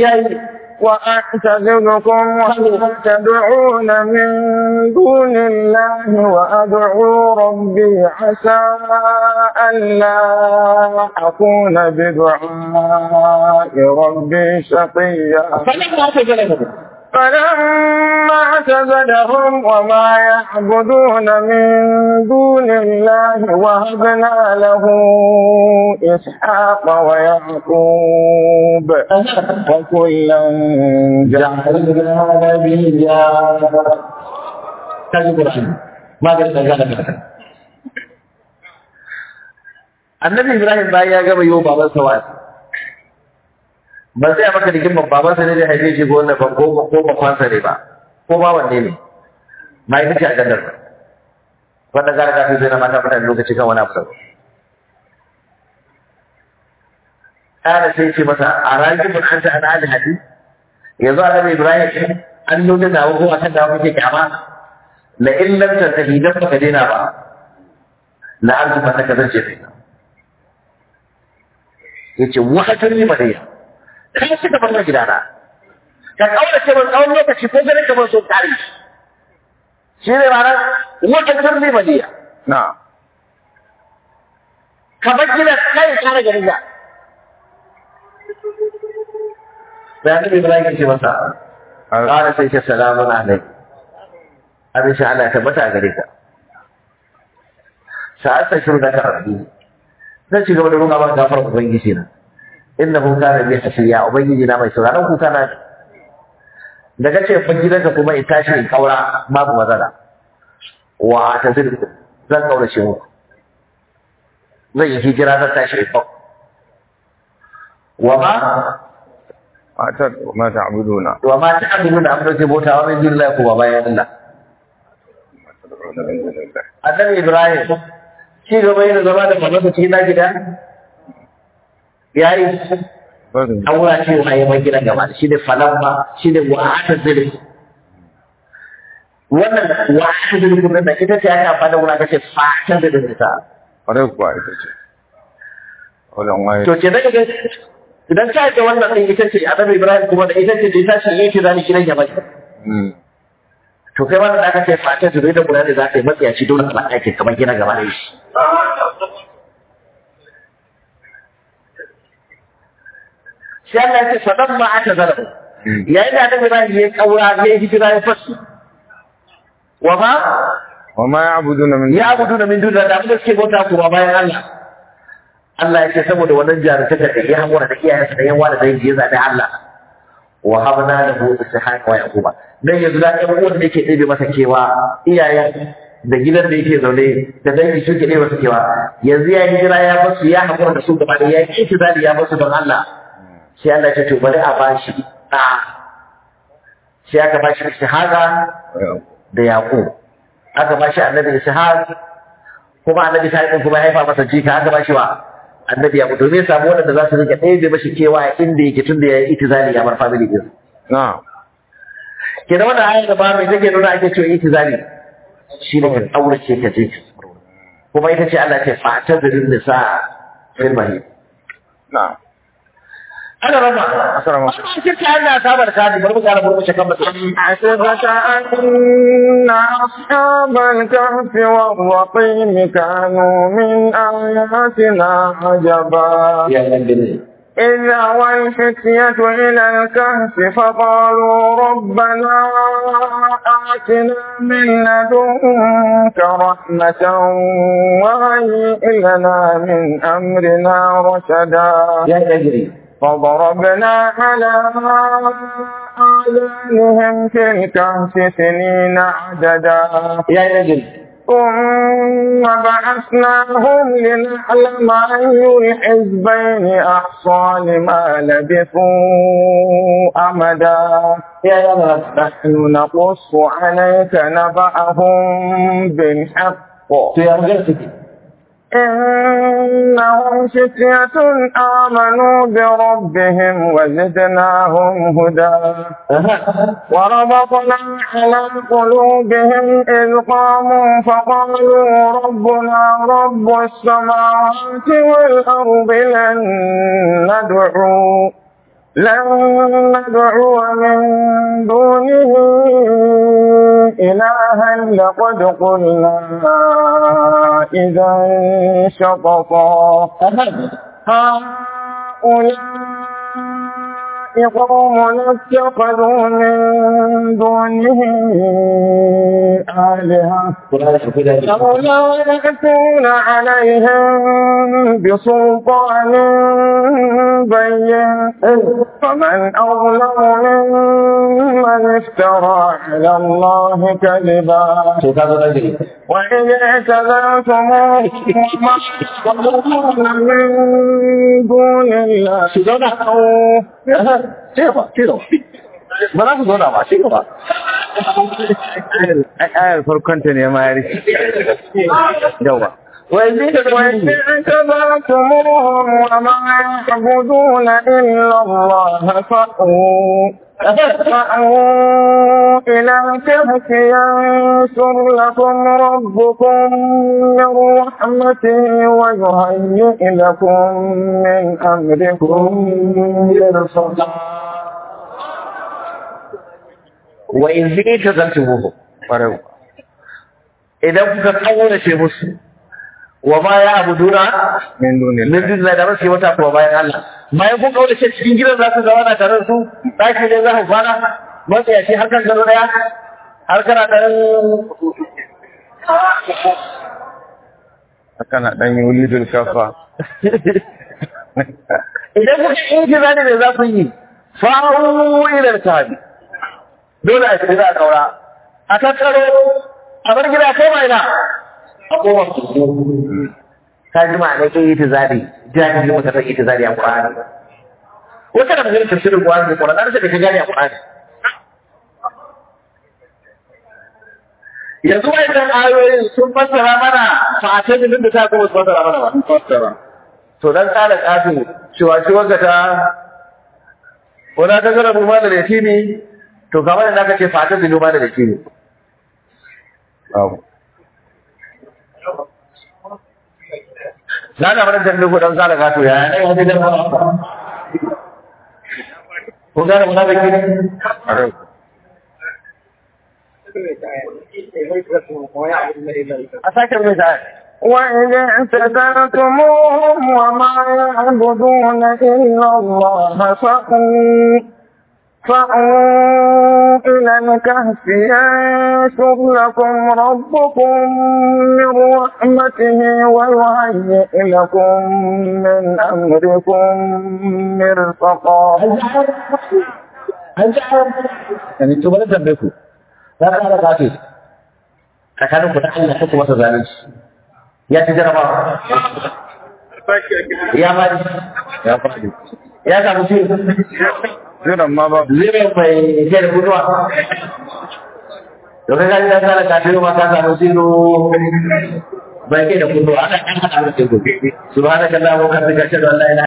S3: وأعتذركم وما تدعون من دون الله وأدعو ربي عسى ألا أكون بدعاء ربي شقيا فلما اعتزلهم وما يعبدون من دون الله وهبنا له إسحاق ويعقوب وكلا جعلنا نبيا
S2: annabi ibrahim bayan ya gama yiwu babansa wa'azi ba sai maka rigimar babansa ne da haife shi ko wanda ba ko ko bakwansa ne ba ko ba wanne ne ma ita ce a gandar ba wanda gara gafi zai na mata mutane lokaci kan wani abu da ƙara sai ce masa a ragibin an ta ana alhadi yanzu annabi ibrahim an nuna na ko a kan da kuke kyama la in lam tantahi dan baka daina ba la arzu ba ta kazance kai yace wahatun ni madaya kai suka bar min gidana ka kaura ce ban tsawon lokaci ko ganin kamar so tare shi ne ranar wahatun ni madaya
S3: na'am
S2: ka bar gidan kai ka kare garin ka da annabi Ibrahim ya ce masa qala sai ce salamun alaikum abin shi Allah ya tabbata a gare ka sa'ad ta shiru da ka rabbi zan ci gaba da roƙa maka gafar ubangiji na innahu kana bi hasiya ubangiji na mai sauraron kuka na daga ce fa gidanka kuma in tashi in kaura babu matsala wa ta zirku zan kaurace muku zan yi hijira zan tashi in kaura wa ma
S3: atar ma ta'buduna
S2: wa ma ta'buduna amma ke bauta wa min dinillahi kuma bayan Allah annabi Ibrahim ci gaba yana zama da mamasa cikin na gida yayi
S3: Barin
S2: an wura ce wa yayin gidan gaba shi ne falamma shi ne wa'ata zilin wannan wa'ata zilin kuma da ita ce aka fada wura kace fata da dinta
S3: kwarai kuwa ita ce wannan waye
S2: to ke daga idan ka ga wannan din ita ce annabi Ibrahim kuma da ita ce da ita ce yake zani gidan gaba
S3: Mm.
S2: to kai wannan da aka ce fata zilin da kula da za ka yi matsiyaci dole ka ɗaki kamar gidan gaba da shi sai Allah ya ce fadan ma aka zara
S3: Mm.
S2: yayin da annabi Ibrahim ya kaura ya yi hijira ya fasu wa ma
S3: wa ma ya'buduna min
S2: ya abudu da min dun da abin da suke bauta kuma bayan Allah Allah ya ce saboda wannan jarumta da ya hakura da iyayensa da yawa da dangi ya zaɓi Allah wa habna lahu ishaq wa yaquba dan yanzu da ɗan uwan da yake ɗebe masa kewa iyayen da gidan da yake zaune da dangi suke ɗebe masa kewa yanzu ya hijira ya basu ya hakura da su gaba da ya yi itizali ya basu don Allah sai Allah ya ce to bari a bashi ɗa sai aka bashi ishaqa da Yaƙub aka ba shi annabi Ishaq kuma annabi Ishaq din kuma ya haifa masa jika aka ba shi wa annabi Yaƙub domin ya samu wanda za su rike ɗaya da mashi kewa inda yake tun da ya yi itizali ya bar family din
S3: na'am
S2: ke da wannan ayar da ba mai take nuna ake cewa itizali shi ne ka aurace ka je kuma ita ce Allah ce fata da nisa fil mahid
S3: na'am
S2: ana rama
S3: Assalamu
S2: cikin kayan na sabar kadi bari mu ƙara burmushe kan mutum
S3: حسبك أن أصحاب الكهف والرقيم كانوا من آياتنا عجبا
S2: ya nan gani
S3: إذ أوى الفتية إلى الكهف فقالوا ربنا آتنا من لدنك رحمة وهيئ لنا من أمرنا رشدا
S2: ya nan gani
S3: فضربنا على آذانهم في الكهف سنين عددا
S2: ya nan gani
S3: ثم بعثناهم لنعلم أي الحزبين أحصى لما لبثوا أمدا
S2: ya ya nan
S3: نحن نقص عليك نبأهم بالحق
S2: to ya magana take
S3: إنهم فتية آمنوا بربهم وزدناهم هدى وربطنا على قلوبهم إذ قاموا فقالوا ربنا رب السماوات والأرض لن ندعو لن ندعو من دونه إلها لقد قلنا إذا شططا هؤلاء قوم اتخذوا من دونه آلهة لولا يأتون عليهم بسلطان بين فمن أظلم ممن افترى على الله كذبا
S2: to ka zo nan gari
S3: وإن اعتذرتموه وما تقولون من دون الله
S2: su zauna ci gaba ci gaba ba za su zauna ba ci gaba
S3: ayar farkonta ne ma ya rike yawa
S2: wai zai da
S3: وإن اعتذرتموهم وما يعبدون إلا الله فأووا فأووا إلى الكهف ينشر لكم ربكم من رحمته ويهيئ لكم من أمركم مرفقا
S2: wa in zai ta zanta muku
S3: ƙwarai
S2: idan kuka kaurace musu wa ma ya abuduna
S3: min dunin
S2: min dunillahi da ba su yi wata kuma bayan Allah bayan kun kaurace cikin gidan za su zama na tare da su daki ne za ku kwana matsayaci har kan gado daya har kana ɗan
S3: haka na dan yulidul kafa
S2: idan kuka yi kira ne za ku yi fa'u ila tabi dole a shiga a kaura a tattaro a bar gida kai mai na a koma ka ji ma ne kai itizari jahili maka san itizari a Qur'ani wata da magana tafsirin Qur'ani da Qur'ani sai ka gane a Qur'ani yanzu wayannan ayoyin sun fassara mana fa'atan da ta kuma su fassara mana ba
S3: fassara
S2: to dan tsara kafin cewa shi wanda ta wala ta gara mu da yatimi to kamar da aka ce fatan da noma da yatimi
S3: babu
S2: na da mana dambe ko dan tsara gato ya ne wani da ko gara mu da kini
S3: Arau.
S2: a sake mai sai
S4: وإذ اعتزلتموهم وما يعبدون إلا الله فأووا فأووا إلى الكهف ينشر لكم ربكم من رحمته ويهيئ لكم من أمركم مرفقا
S2: yani to bari dambe ku na tsara gato tsakanin ku da Allah ko kuma zalunci ya ci jaraba ya bari
S3: ya faɗi
S2: ya samu ci
S3: jiran ma babu
S2: zai mai ke da guduwa to kai gani ya tsara kafin ma ka samu zero bai ke da guduwa ana kan hada da gudu subhanaka allahumma wa bihamdika ashhadu an la ilaha